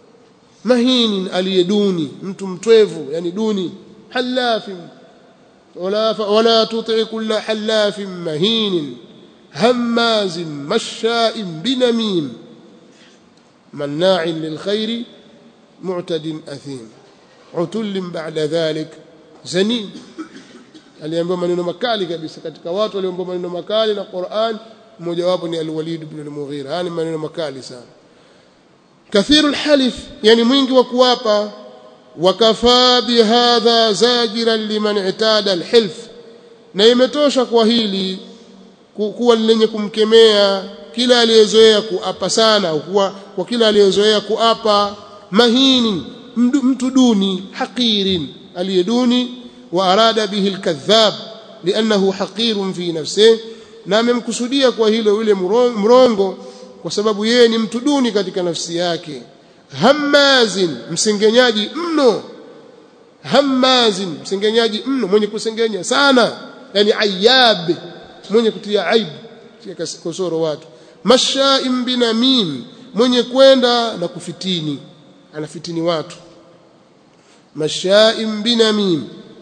mahinin aliye duni mtu mtwevu yani duni halafin ولا ولا تطع كل حلاف مهين هماز مشاء بنميم مناع للخير معتد أثيم عتل بعد ذلك زنيم aliambiwa maneno makali kabisa katika watu waliomba maneno makali na Qur'an mmoja wapo ni Al-Walid ibn al-Mughira yani maneno makali sana kathiru al-halif yani mwingi wa kuwapa wakafaa bihadha zajiran liman itada al-hilf na imetosha kwa hili kuwa lenye kumkemea kila aliyezoea kuapa sana kuwa kwa kila aliyezoea kuapa mahini mtu duni haqirin aliyeduni wa arada bihi alkadhab liannahu haqirun fi nafsihi na amemkusudia kwa hilo yule mrongo kwa sababu yeye ni mtu duni katika nafsi yake hammazin msengenyaji mno hammazin msengenyaji mno mwenye kusengenya sana yani ayab mwenye kutia aibu tia kosoro watu mashaim binamim mwenye kwenda na kufitini anafitini watu mashaim binamim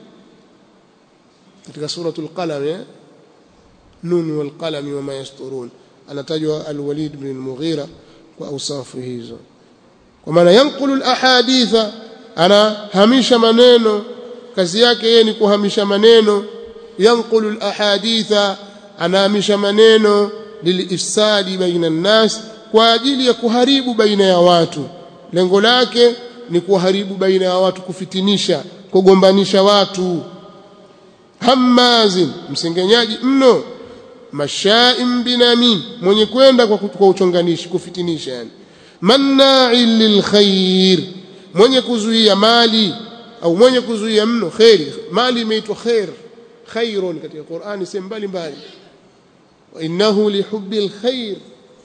katika suratul qalam eh nun wal qalam wama yasturun anatajwa al-walid ibn al-mughira kwa awsafu hizo kwa maana yanqulu al-ahaditha anahamisha maneno kazi yake yeye ni kuhamisha maneno yanqulu al-ahaditha anahamisha maneno lilifsadi baina an-nas kwa ajili ya kuharibu baina ya watu lengo lake ni kuharibu baina ya watu kufitinisha kugombanisha watu hammazin msengenyaji mno mashaim binamim mwenye kwenda kwa, kwa uchonganishi kufitinisha yani manna'il lilkhair mwenye kuzuia mali au mwenye kuzuia mno khairi mali imeitwa khair khairun katika Qur'ani sehemu mbalimbali wa innahu lihubbil khair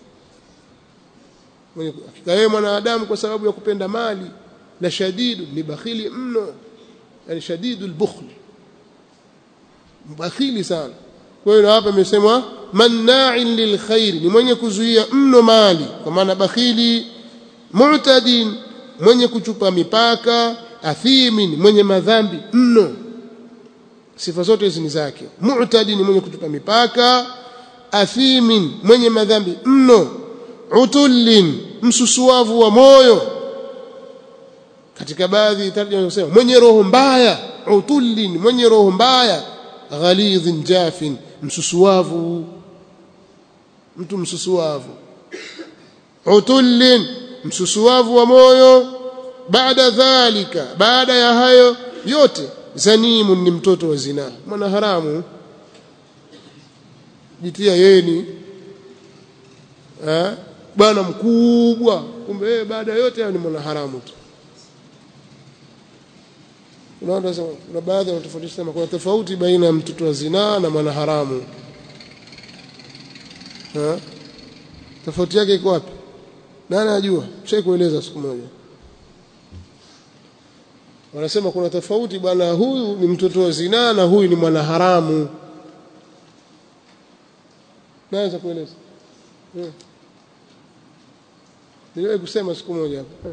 hakika yeye mwanadamu kwa sababu ya kupenda mali la shadidu ni bakhili mno yani shadidul bukhl bakhili sana kwa hiyo hapa imesemwa manna'in lilkhair ni mwenye kuzuia mno mali kwa maana bakhili mu'tadin mwenye kuchupa mipaka athimin mwenye madhambi mno sifa zote hizi ni zake mu'tadin mwenye kuchupa mipaka athimin mwenye madhambi mno utullin msusuavu wa moyo katika baadhi tarjuma zinasema mwenye roho mbaya utullin mwenye roho mbaya ghalidhin jafin msusuavu mtu msusuavu utullin msusuavu wa moyo baada dhalika baada ya hayo yote zanimun ni mtoto wa zina mwana haramu jitia yeye ni eh bwana mkubwa kumbe yeye baada yote hayo ni mwana haramu tu unaona sasa kuna baadhi wanatofautisha sema kuna tofauti baina ya mtoto wa zinaa na mwana haramu ha? tofauti yake iko wapi nani anajua shai kueleza siku moja wanasema kuna tofauti bwana huyu ni mtoto wa zinaa na huyu ni mwana haramu naweza kueleza hmm. niliwahi kusema siku moja hapa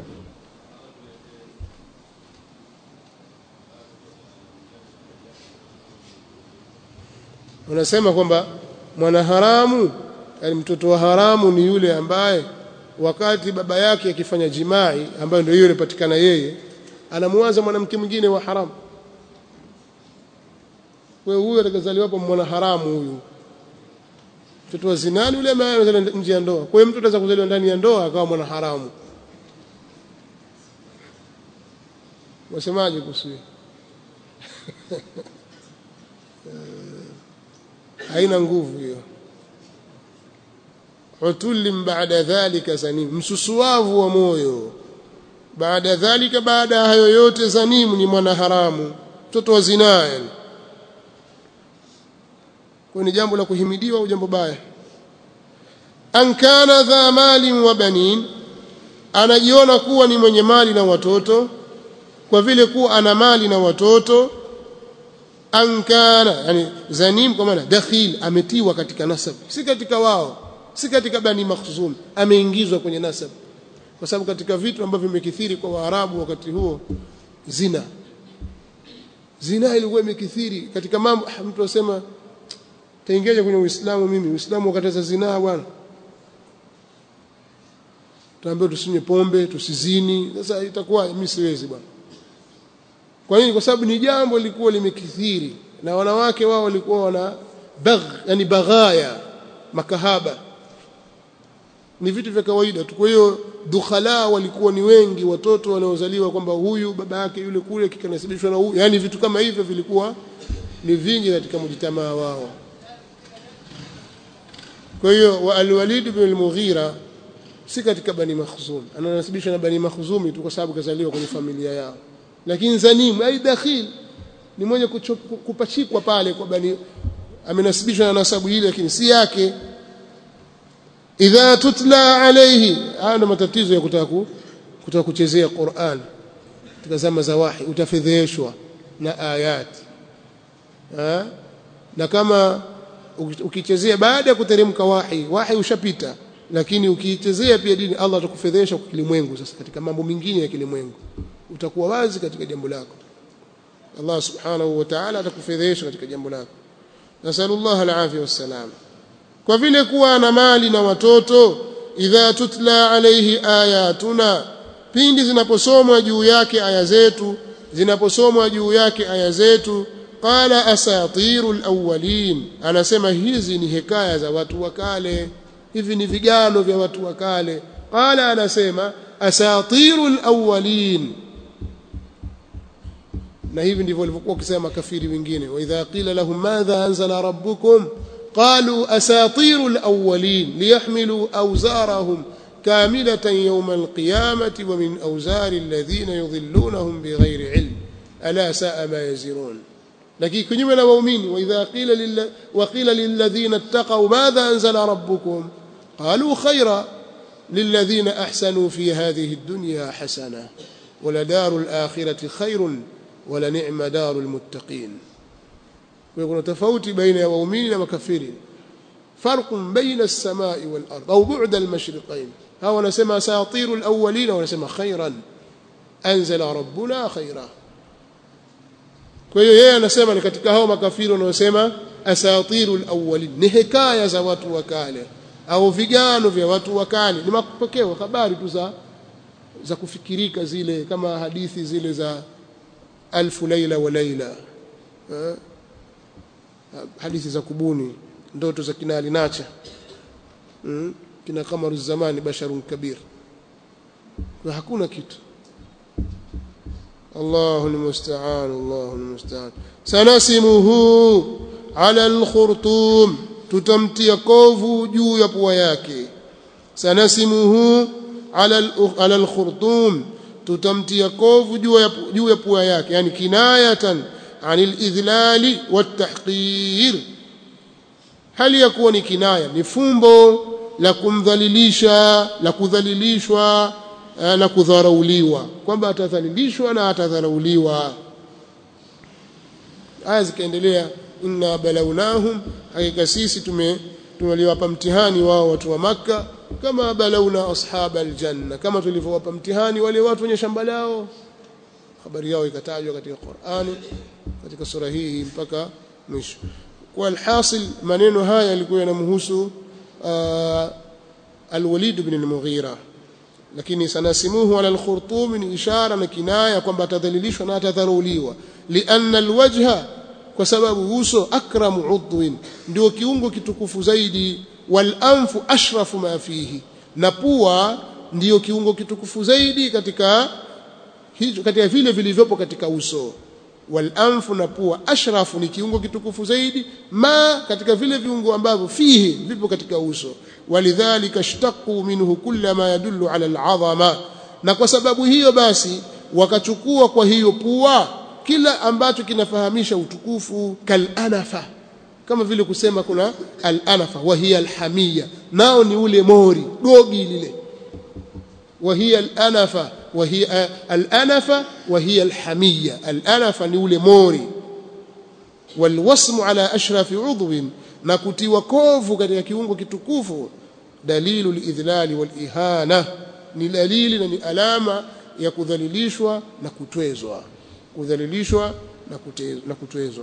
wanasema kwamba mwanaharamu yani mtoto wa haramu ni yule ambaye wakati baba yake akifanya jimai ambayo ndio hiyo inapatikana yeye anamuanza mwanamke mwingine wa haramu wewe huyo atakazaliwa hapo mwana haramu huyu mtoto wa zinani yule ambaye anazaliwa nje ya ndoa kwa hiyo mtu anaweza kuzaliwa ndani ya ndoa akawa mwana haramu wasemaje kuhusu haina nguvu hiyo utulim baada dhalika zanim msusuavu wa moyo baada dhalika baada hayo yote zanimu ni mwana haramu mtoto wa zinaa yani kwa ni jambo la kuhimidiwa au jambo baya an kana dha mali wa banin anajiona kuwa ni mwenye mali na watoto kwa vile kuwa ana mali na watoto ankana yani zanim kwa maana dakhil ametiwa katika nasab si katika wao si katika bani makhzum ameingizwa kwenye nasab kwa sababu katika vitu ambavyo vimekithiri kwa waarabu wakati huo zina zinaa ilikuwa imekithiri katika mambo mtu asema taingiaje kwenye Uislamu mimi Uislamu ukataza zinaa bwana tuambiwa tusinywe pombe tusizini sasa itakuwa mimi siwezi bwana kwa nini kwa sababu ni jambo lilikuwa limekithiri na wanawake wao walikuwa wana bagh yani baghaya makahaba ni vitu vya kawaida tu kwa hiyo dukhala walikuwa ni wengi watoto wanaozaliwa kwamba huyu baba yake yule kule kikanasibishwa na huyu yani vitu kama hivyo vilikuwa ni vingi katika mjitamaa wao kwa hiyo wa al-Walid ibn al-Mughira si katika Bani Makhzum ananasibishwa na Bani Makhzumi tu kwa sababu kazaliwa kwenye familia yao lakini Zanim ai dakhil ni mwenye kupachikwa pale kwa Bani amenasibishwa na nasabu ile lakini si yake idha tutla alayhi haya ndo matatizo ya kutaka kutaka kuchezea Qur'an katika zama za wahi utafedheshwa na ayat ha? na kama ukichezea baada ya kuteremka wahi wahi ushapita lakini ukiichezea pia dini Allah atakufedhesha kwa kilimwengu sasa katika mambo mengine ya kilimwengu utakuwa wazi katika jambo lako Allah subhanahu wa ta'ala atakufedhesha katika jambo lako nasallallahu alafia wassalam kwa vile kuwa na mali na watoto idha tutla alayhi ayatuna pindi zinaposomwa juu yake aya zetu zinaposomwa juu yake aya zetu qala asatiru alawwalin anasema hizi ni hekaya za watu wa kale hivi ni vigano vya watu wa kale qala anasema asatiru alawwalin na hivi ndivyo walivyokuwa wakisema makafiri wengine wa idha qila lahum madha anzala rabbukum قالوا أساطير الأولين ليحملوا أوزارهم كاملة يوم القيامة ومن أوزار الذين يضلونهم بغير علم ألا ساء ما يزرون لكن كنيما مؤمن وإذا قيل لل... وقيل للذين اتقوا ماذا أنزل ربكم قالوا خيرا للذين أحسنوا في هذه الدنيا حسنة ولدار الآخرة خير ولنعم دار المتقين kuna tofauti baina ya waumini na makafiri farqun baina as-samai wal ard au bu'da al-mashriqain hawa wanasema asatiru al-awwalin wanasema khairan anzala rabbuna khaira kwa hiyo yeye anasema ni katika hao makafiri wanaosema asatiru al-awwalin ni hekaya za watu wa kale au vigano vya watu wa kale ni mapokeo habari tu za za kufikirika zile kama hadithi zile za alfu laila wa laila hadithi za kubuni ndoto za kina alinacha mm? kina kamaru zamani basharun kabir kwa hakuna kitu Allahu almusta'an Allahu almusta'an sanasimuhu ala alkhurtum tutamtia kovu juu ya pua yake sanasimuhu ala ala alkhurtum tutamtia kovu juu ya juu ya pua yake yani kinayatan عن الإذلال والتحقير هل يكون كناية نفumbo la kumdhalilisha la kudhalilishwa na kudharauliwa kwamba atadhalilishwa na atadharauliwa aya zikaendelea inna balawnahum hakika sisi tume tumeliwapa mtihani wao watu wa maka kama balawna ashab aljanna kama tulivyowapa mtihani wale watu wenye shamba lao habari yao ikatajwa katika Qur'ani katika sura hii mpaka mwisho kwa alhasil maneno haya yalikuwa yanamhusu alwalid ibn al-Mughira lakini sanasimuhu ala al-khurtum ni ishara na kinaya kwamba atadhalilishwa na atadharuliwa lianna alwajha kwa sababu uso akramu udwin ndio kiungo kitukufu zaidi wal anfu ashrafu ma fihi na pua ndiyo kiungo kitukufu zaidi katika hicho katika vile vilivyopo katika uso wal anfu na pua ashrafu ni kiungo kitukufu zaidi ma katika vile viungo ambavyo fihi vipo katika uso walidhalika ishtaqu minhu kulla ma yadullu ala al'azama na kwa sababu hiyo basi wakachukua kwa hiyo pua kila ambacho kinafahamisha utukufu kal anafa kama vile kusema kuna al anafa wa hiya al hamia nao ni ule mori dogi lile wa hiya al anafa وهي الأنفة وهي الحمية الأنفة نقول موري والوصم على أشرف عضو نكتي وكوف katika kiungo kitukufu dalilu lidhlali walihana ni dalili na ni alama ya kudhalilishwa na kutwezwa kudhalilishwa na kutezwa, na kutwezwa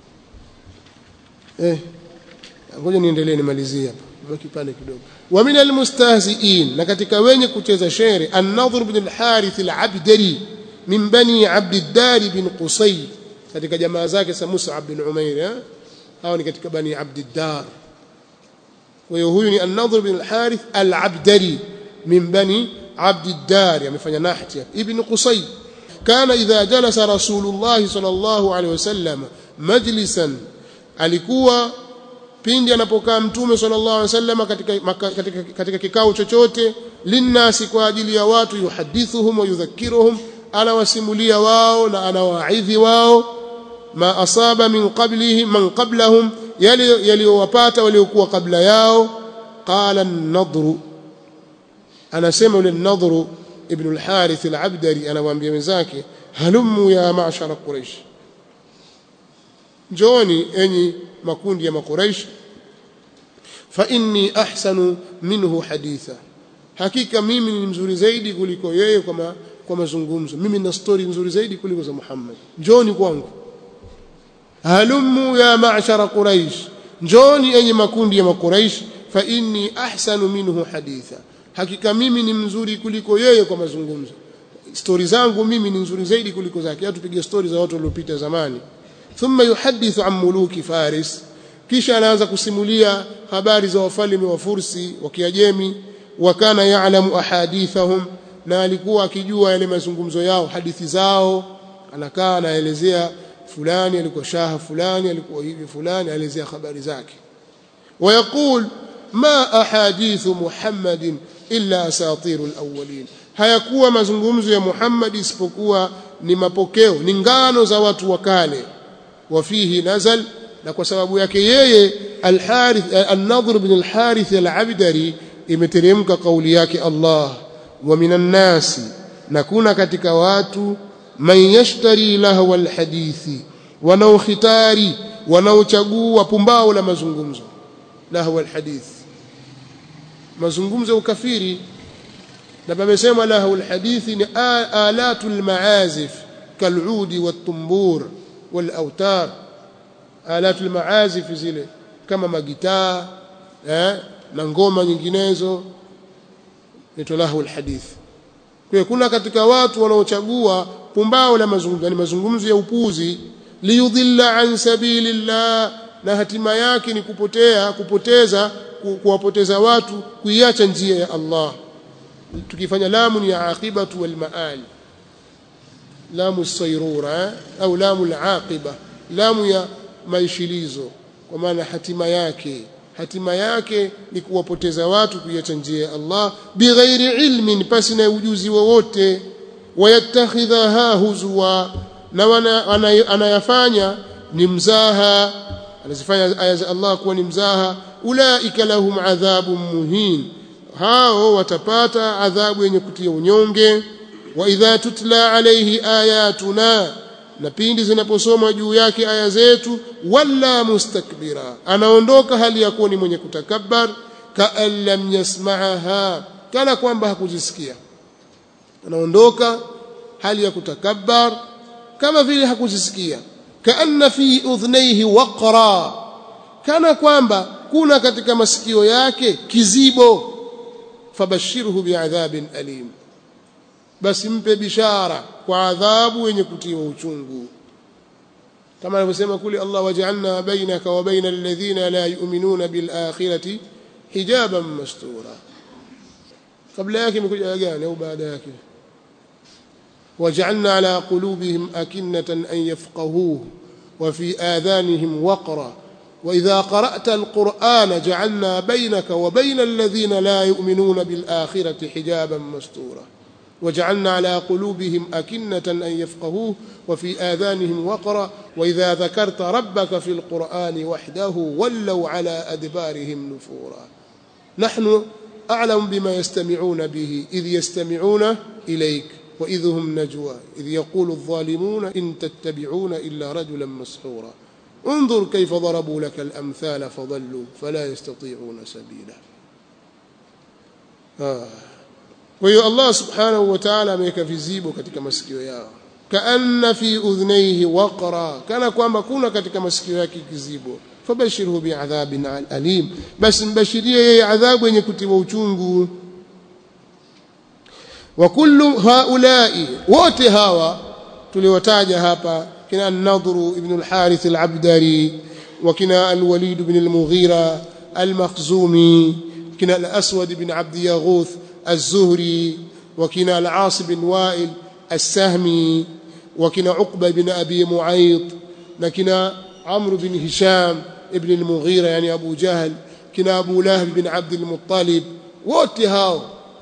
eh ngoja niendelee nimalizie hapa kipande kidogo wa min almustahzi'in na katika wenye kucheza shere an-nadhr ibn al-harith al-abdari min bani abd ad-dar bin qusay katika jamaa zake sa Mus'ab bin Umair eh hao ni katika bani abd ad-dar kwa hiyo huyu ni an-nadhr ibn al-harith al-abdari min bani abd ad-dar amefanya nahti ibn qusay kana idha jalasa rasulullah sallallahu alaihi wasallam majlisan alikuwa pindi anapokaa mtume sallallahu alaihi wasallam katika, katika, katika kikao chochote linnasi kwa ajili ya watu yuhadithuhum wa yudhakiruhum anawasimulia wao na anawaidhi wao ma asaba min qablihim man qablahum yale yaliyowapata waliokuwa kabla yao qala an-nadru anasema yule an-nadru ibn al-harith al-abdari anawaambia wenzake halummu ya ma'shara quraish njooni enyi makundi ya makuraish fa inni ahsanu minhu haditha hakika mimi ni mzuri zaidi kuliko yeye kwa ma, kwa mazungumzo mimi na story nzuri zaidi kuliko za Muhammad njooni kwangu halummu ya ma'shara quraish njooni enyi makundi ya makuraish fa inni ahsanu minhu haditha hakika mimi ni mzuri kuliko yeye kwa mazungumzo stori zangu mimi ni nzuri zaidi kuliko zake tupige stori za watu waliopita zamani thumma yuhadithu an muluki faris kisha anaanza kusimulia habari za wafalme wa Fursi wa Kiajemi wa kana ya'lamu ahadithahum na alikuwa akijua yale mazungumzo yao hadithi zao anakaa anaelezea fulani alikuwa shaha fulani alikuwa hivi fulani aelezea habari zake ويقول ما أحاديث محمد إلا أساطير الأولين hayakuwa mazungumzo ya Muhammad isipokuwa ni mapokeo ni ngano za watu wa kale wafihi nazal na kwa sababu yake yeye al-Harith an-Nadhr ibn al-Harith al-Abdari imeteremka kauli yake Allah wa minan nasi na kuna katika watu man yashtari lahwa al-hadithi wanaokhitari wanaochagua pumbao la mazungumzo lahwa al-hadith mazungumzo ya ukafiri na pamesema lahu alhadithi ni alatu almaazif kaludi watumbur walautar alatu almaazif zile kama magitaa eh, na ngoma nyinginezo ni lahu alhadith kwa kuna katika watu wanaochagua pumbao la mazungumzo ni mazungumzo ya upuzi liyudhilla an sabilillah na hatima yake ni kupotea kupoteza kuwapoteza watu kuiacha njia ya Allah tukifanya lamu ni aqibatu wal maal lamu sayrura au lamu al-aqiba lamu ya maishilizo kwa maana hatima yake hatima yake ni kuwapoteza watu kuiacha njia ya Allah bighairi ilmin pasi na ujuzi wowote wayattakhidhaha huzwa na anayafanya ni mzaha anazifanya aya za Allah kuwa ni mzaha ulaika lahum adhabun muhin hao watapata adhabu yenye kutia unyonge wa idha tutla alayhi ayatuna na pindi zinaposomwa juu yake aya zetu walla mustakbira anaondoka hali ya kuwa ni mwenye kutakabbar kaan lam yasma'aha kana kwamba hakuzisikia anaondoka hali ya kutakabbar kama vile hakuzisikia kaanna fi udhnayhi waqra kana kwamba kuna katika masikio yake kizibo fabashirhu biadhabin alim basi mpe bishara kwa adhabu yenye kutiwa uchungu kama anavyosema kule Allah waj'alna bainaka wa baina alladhina la yu'minuna bil akhirati hijaban mastura kabla yake imekuja gani au baada yake waj'alna ala qulubihim akinnatan an yafqahuhu wa fi adhanihim waqra وإذا قرأت القرآن جعلنا بينك وبين الذين لا يؤمنون بالآخرة حجابا مستورا وجعلنا على قلوبهم أكنة أن يفقهوه وفي آذانهم وقرا وإذا ذكرت ربك في القرآن وحده ولوا على أدبارهم نفورا نحن أعلم بما يستمعون به إذ يستمعون إليك وإذ هم نجوى إذ يقول الظالمون إن تتبعون إلا رجلا مسحورا انظر كيف ضربوا لك الأمثال فضلوا فلا يستطيعون سبيلا آه. kwa hiyo Allah subhanahu wa ta'ala ameweka vizibo katika masikio yao kaanna fi udhnayhi waqra kana kwamba kuna katika masikio yake kizibo fabashirhu bi'adhabin alim basi mbashirie yeye adhabu yenye kutiwa uchungu wa kullu haulai wote hawa tuliwataja hapa kina an-nadru ibn al-harith al-abdari wa kina al-walid ibn al-mughira al-makhzumi kina al-aswad ibn abd yaghuth az-zuhri wa kina al-aas ibn wa'il السهمي وكنا عقبة بن أبي معيط لكنا عمرو بن هشام ابن المغيرة يعني أبو جهل كنا أبو لهب بن عبد المطلب واتهاو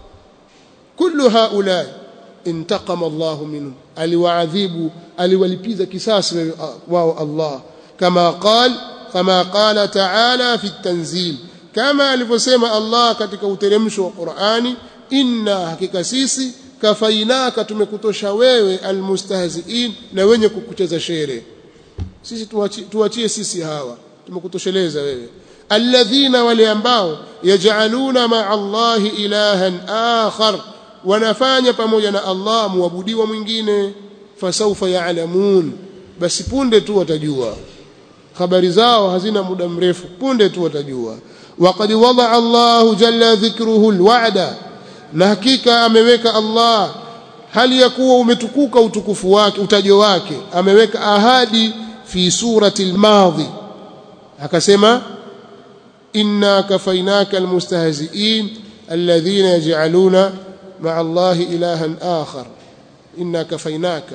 كل هؤلاء انتقم الله منهم aliwaadhibu aliwalipiza kisasi wao Allah kama qal kama qala ta'ala fi at-tanzil kama alivyosema Allah katika uteremsho wa Qur'ani inna hakika sisi kafainaka tumekutosha wewe almustahziin na wenye kukucheza shere sisi tuachie, tuachie sisi hawa tumekutosheleza wewe alladhina wale ambao yaj'aluna ma'a Allahi ilahan akhar wanafanya pamoja na Allah muabudiwa mwingine fasaufa ya'lamun basi punde tu watajua habari zao hazina muda mrefu punde tu watajua waqad wada'a Allahu jalla dhikruhu alwa'da na hakika ameweka Allah hali ya kuwa umetukuka utukufu wake utajo wake ameweka ahadi fi surati al-madhi akasema inna kafainaka almustahzi'in alladhina yaj'aluna ma'a Allah ilahan akhar inna kafainaka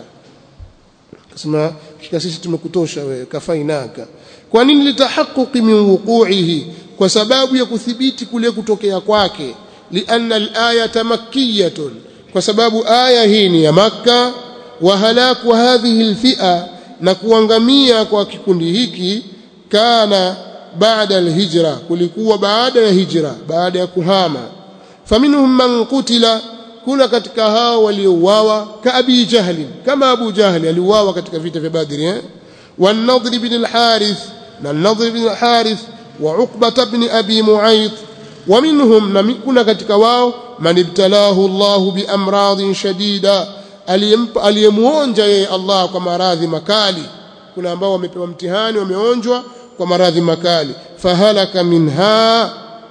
akasema kika sisi tumekutosha wewe kafainaka kwa nini litahaqquqi min wuqu'ihi kwa sababu ya kuthibiti kule kutokea kwake لأن الآية مكية وسبب آية هي يا مكة وهلاك هذه الفئة نكوانغميا kwa kikundi hiki kana baada alhijra kulikuwa baada ya hijra baada ya kuhama faminhum man qutila kuna katika hao waliouawa ka abi jahl kama abu jahl aliuawa katika vita vya badri eh والنضر بن الحارث والنضر بن الحارث وعقبة بن أبي معيط ومنهم نمكنا katika wao man ibtalahu Allah bi amradin shadida aliyemuonja yeye Allah kwa maradhi makali kuna ambao wamepewa mtihani wameonjwa kwa maradhi makali fahalaka minha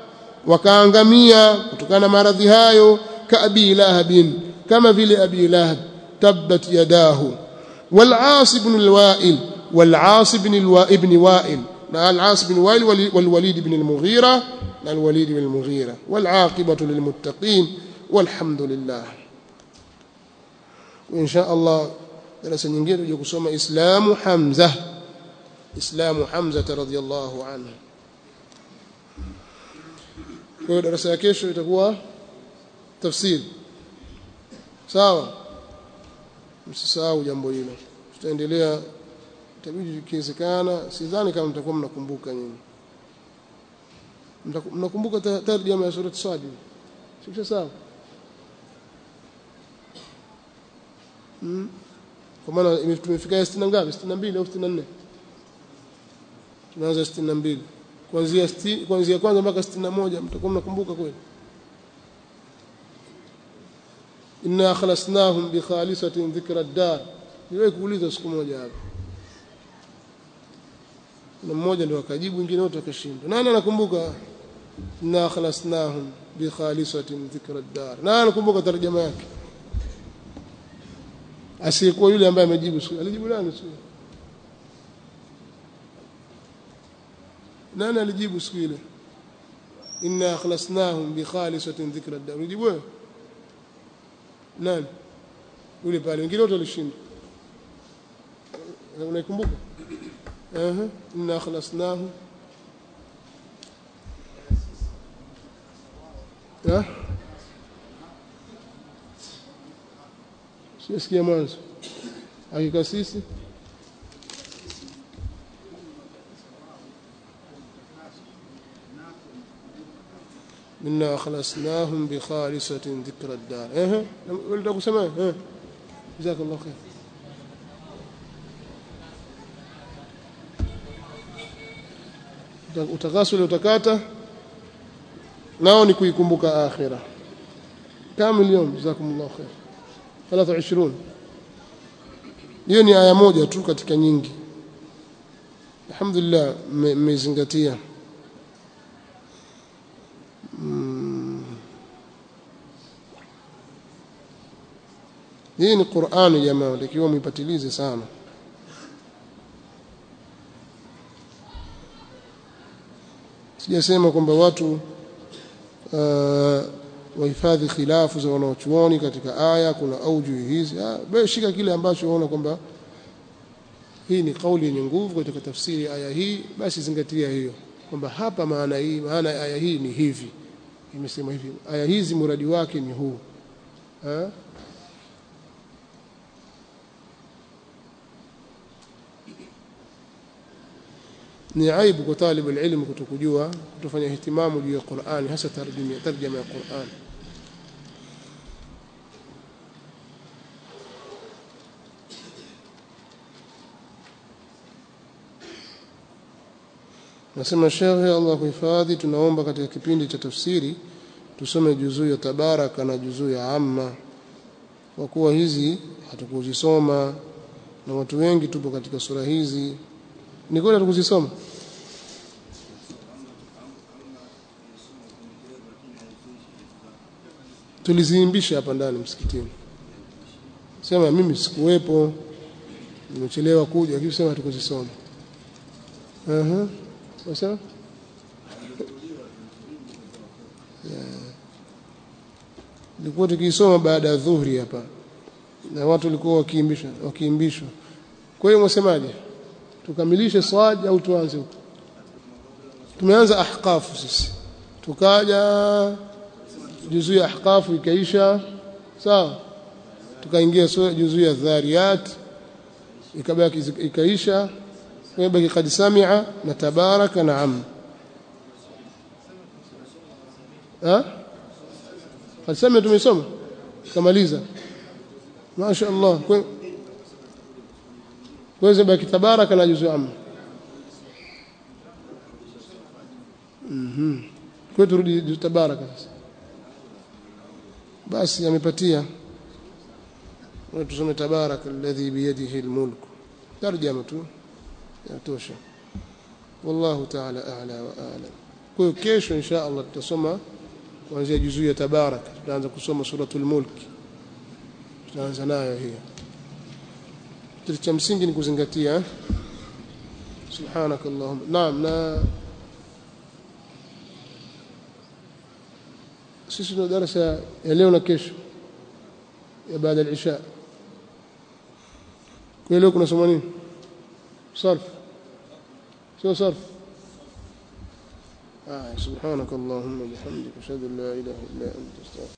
wakaangamia kutokana na maradhi hayo ka abi lahabin kama vile abi lahab tabbat yadahu wal aas ibn al wa'il wal aas ibn al ibn wa'il na al aas ibn wa'il wal walid ibn al mughira الوليد بن المغيرة والعاقبة للمتقين والحمد لله وإن شاء الله درس nyingine tuje kusoma Islamu Hamza Islamu Hamza radhiyallahu anhu kwa hiyo darasa ya kesho itakuwa tafsiri sawa msisahau jambo hilo tutaendelea itabidi ikiwezekana sidhani kama mtakuwa mnakumbuka nyinyi mnakumbuka tarjama ya surati Sad sio sawa hmm? kwa maana tumefika 60 ngapi 62 au 64 tunaanza 62 kuanzia kuanzia kwanza mpaka 61 mtakuwa mnakumbuka kweli inna khalasnahum bi khalisatin dhikra ad-dar niwe kuuliza siku moja hapa na mmoja ndio akajibu wengine wote wakashindwa nani anakumbuka inna khalasnahum bi khalisatin dhikra ad-dar nani anakumbuka tarjuma yake asiyekuwa yule ambaye amejibu swali alijibu nani swali nani alijibu siku ile inna khalasnahum bi khalisatin dhikra ad-dar ulijibu wewe nani yule pale wengine wote walishindwa unaikumbuka اها انا خلصناه ها sisikia mwanzo hakika sisi إنا خلصناهم بخالصة ذكر الدار إيه ولد أبو سماء إيه جزاك الله خير utakaso utakata nao ni kuikumbuka akhira كم اليوم جزاكم الله خير 23 hiyo ni aya moja tu katika nyingi alhamdulillah mmezingatia mm. hii ni Qur'ani jamaa takiwa muipatilize sana sijasema kwamba watu uh, wahifadhi khilafu za wanaochuoni katika aya kuna auju hizi ah, shika kile ambacho unaona kwamba hii ni kauli yenye nguvu katika tafsiri aya hii basi zingatia hiyo kwamba hapa maana hii maana ya aya hii ni hivi imesema hivi aya hizi muradi wake ni huu ha? ni aibu kwa talibu ilmu kutokujua kutofanya ihtimamu juu ya Qur'ani hasa tarjuma tarjama ya Qur'an Nasema Sheikh Allah kuhifadhi tunaomba katika kipindi cha tafsiri tusome juzuu ya tabaraka na juzuu ya amma kwa kuwa hizi hatukuzisoma na watu wengi tupo katika sura hizi ni kweli hatukuzisoma tuliziimbisha hapa ndani msikitini sema mimi sikuwepo nimechelewa kuja lakini sema hatukuzisoma aha Wasema? Nilikuwa tukisoma baada ya dhuhuri hapa na watu walikuwa wakiimbishwa wakiimbishwa. Kwa hiyo mwasemaje? Tukamilishe swad au tuanze huko? Tumeanza ahqafu sisi. Tukaja juzuu ya ahqafu ikaisha. Sawa? Tukaingia juzuu ya dhariyat ikabaki ikaisha ويبقى قد سمع نتبارك نعم ها قد سمع tumesoma kamaliza masha Allah kweza baki tabaraka na juzu amma mhm kwa turudi juzu tabaraka sasa basi amepatia tusome tabaraka alladhi biyadihi almulk tarjama tu yatosha wallahu ta'ala a'la wa a'lam kwa kesho insha Allah tutasoma kuanzia juzuu ya tabaraka tutaanza kusoma suratul mulk tutaanza nayo hiyo kitu cha msingi ni kuzingatia subhanak allahumma naam na sisi tuna darasa ya leo na kesho ya baada ya isha kwa leo kuna somo nini صرف شو صرف آه سبحانك اللهم وبحمدك أشهد أن لا إله إلا أنت أستغفرك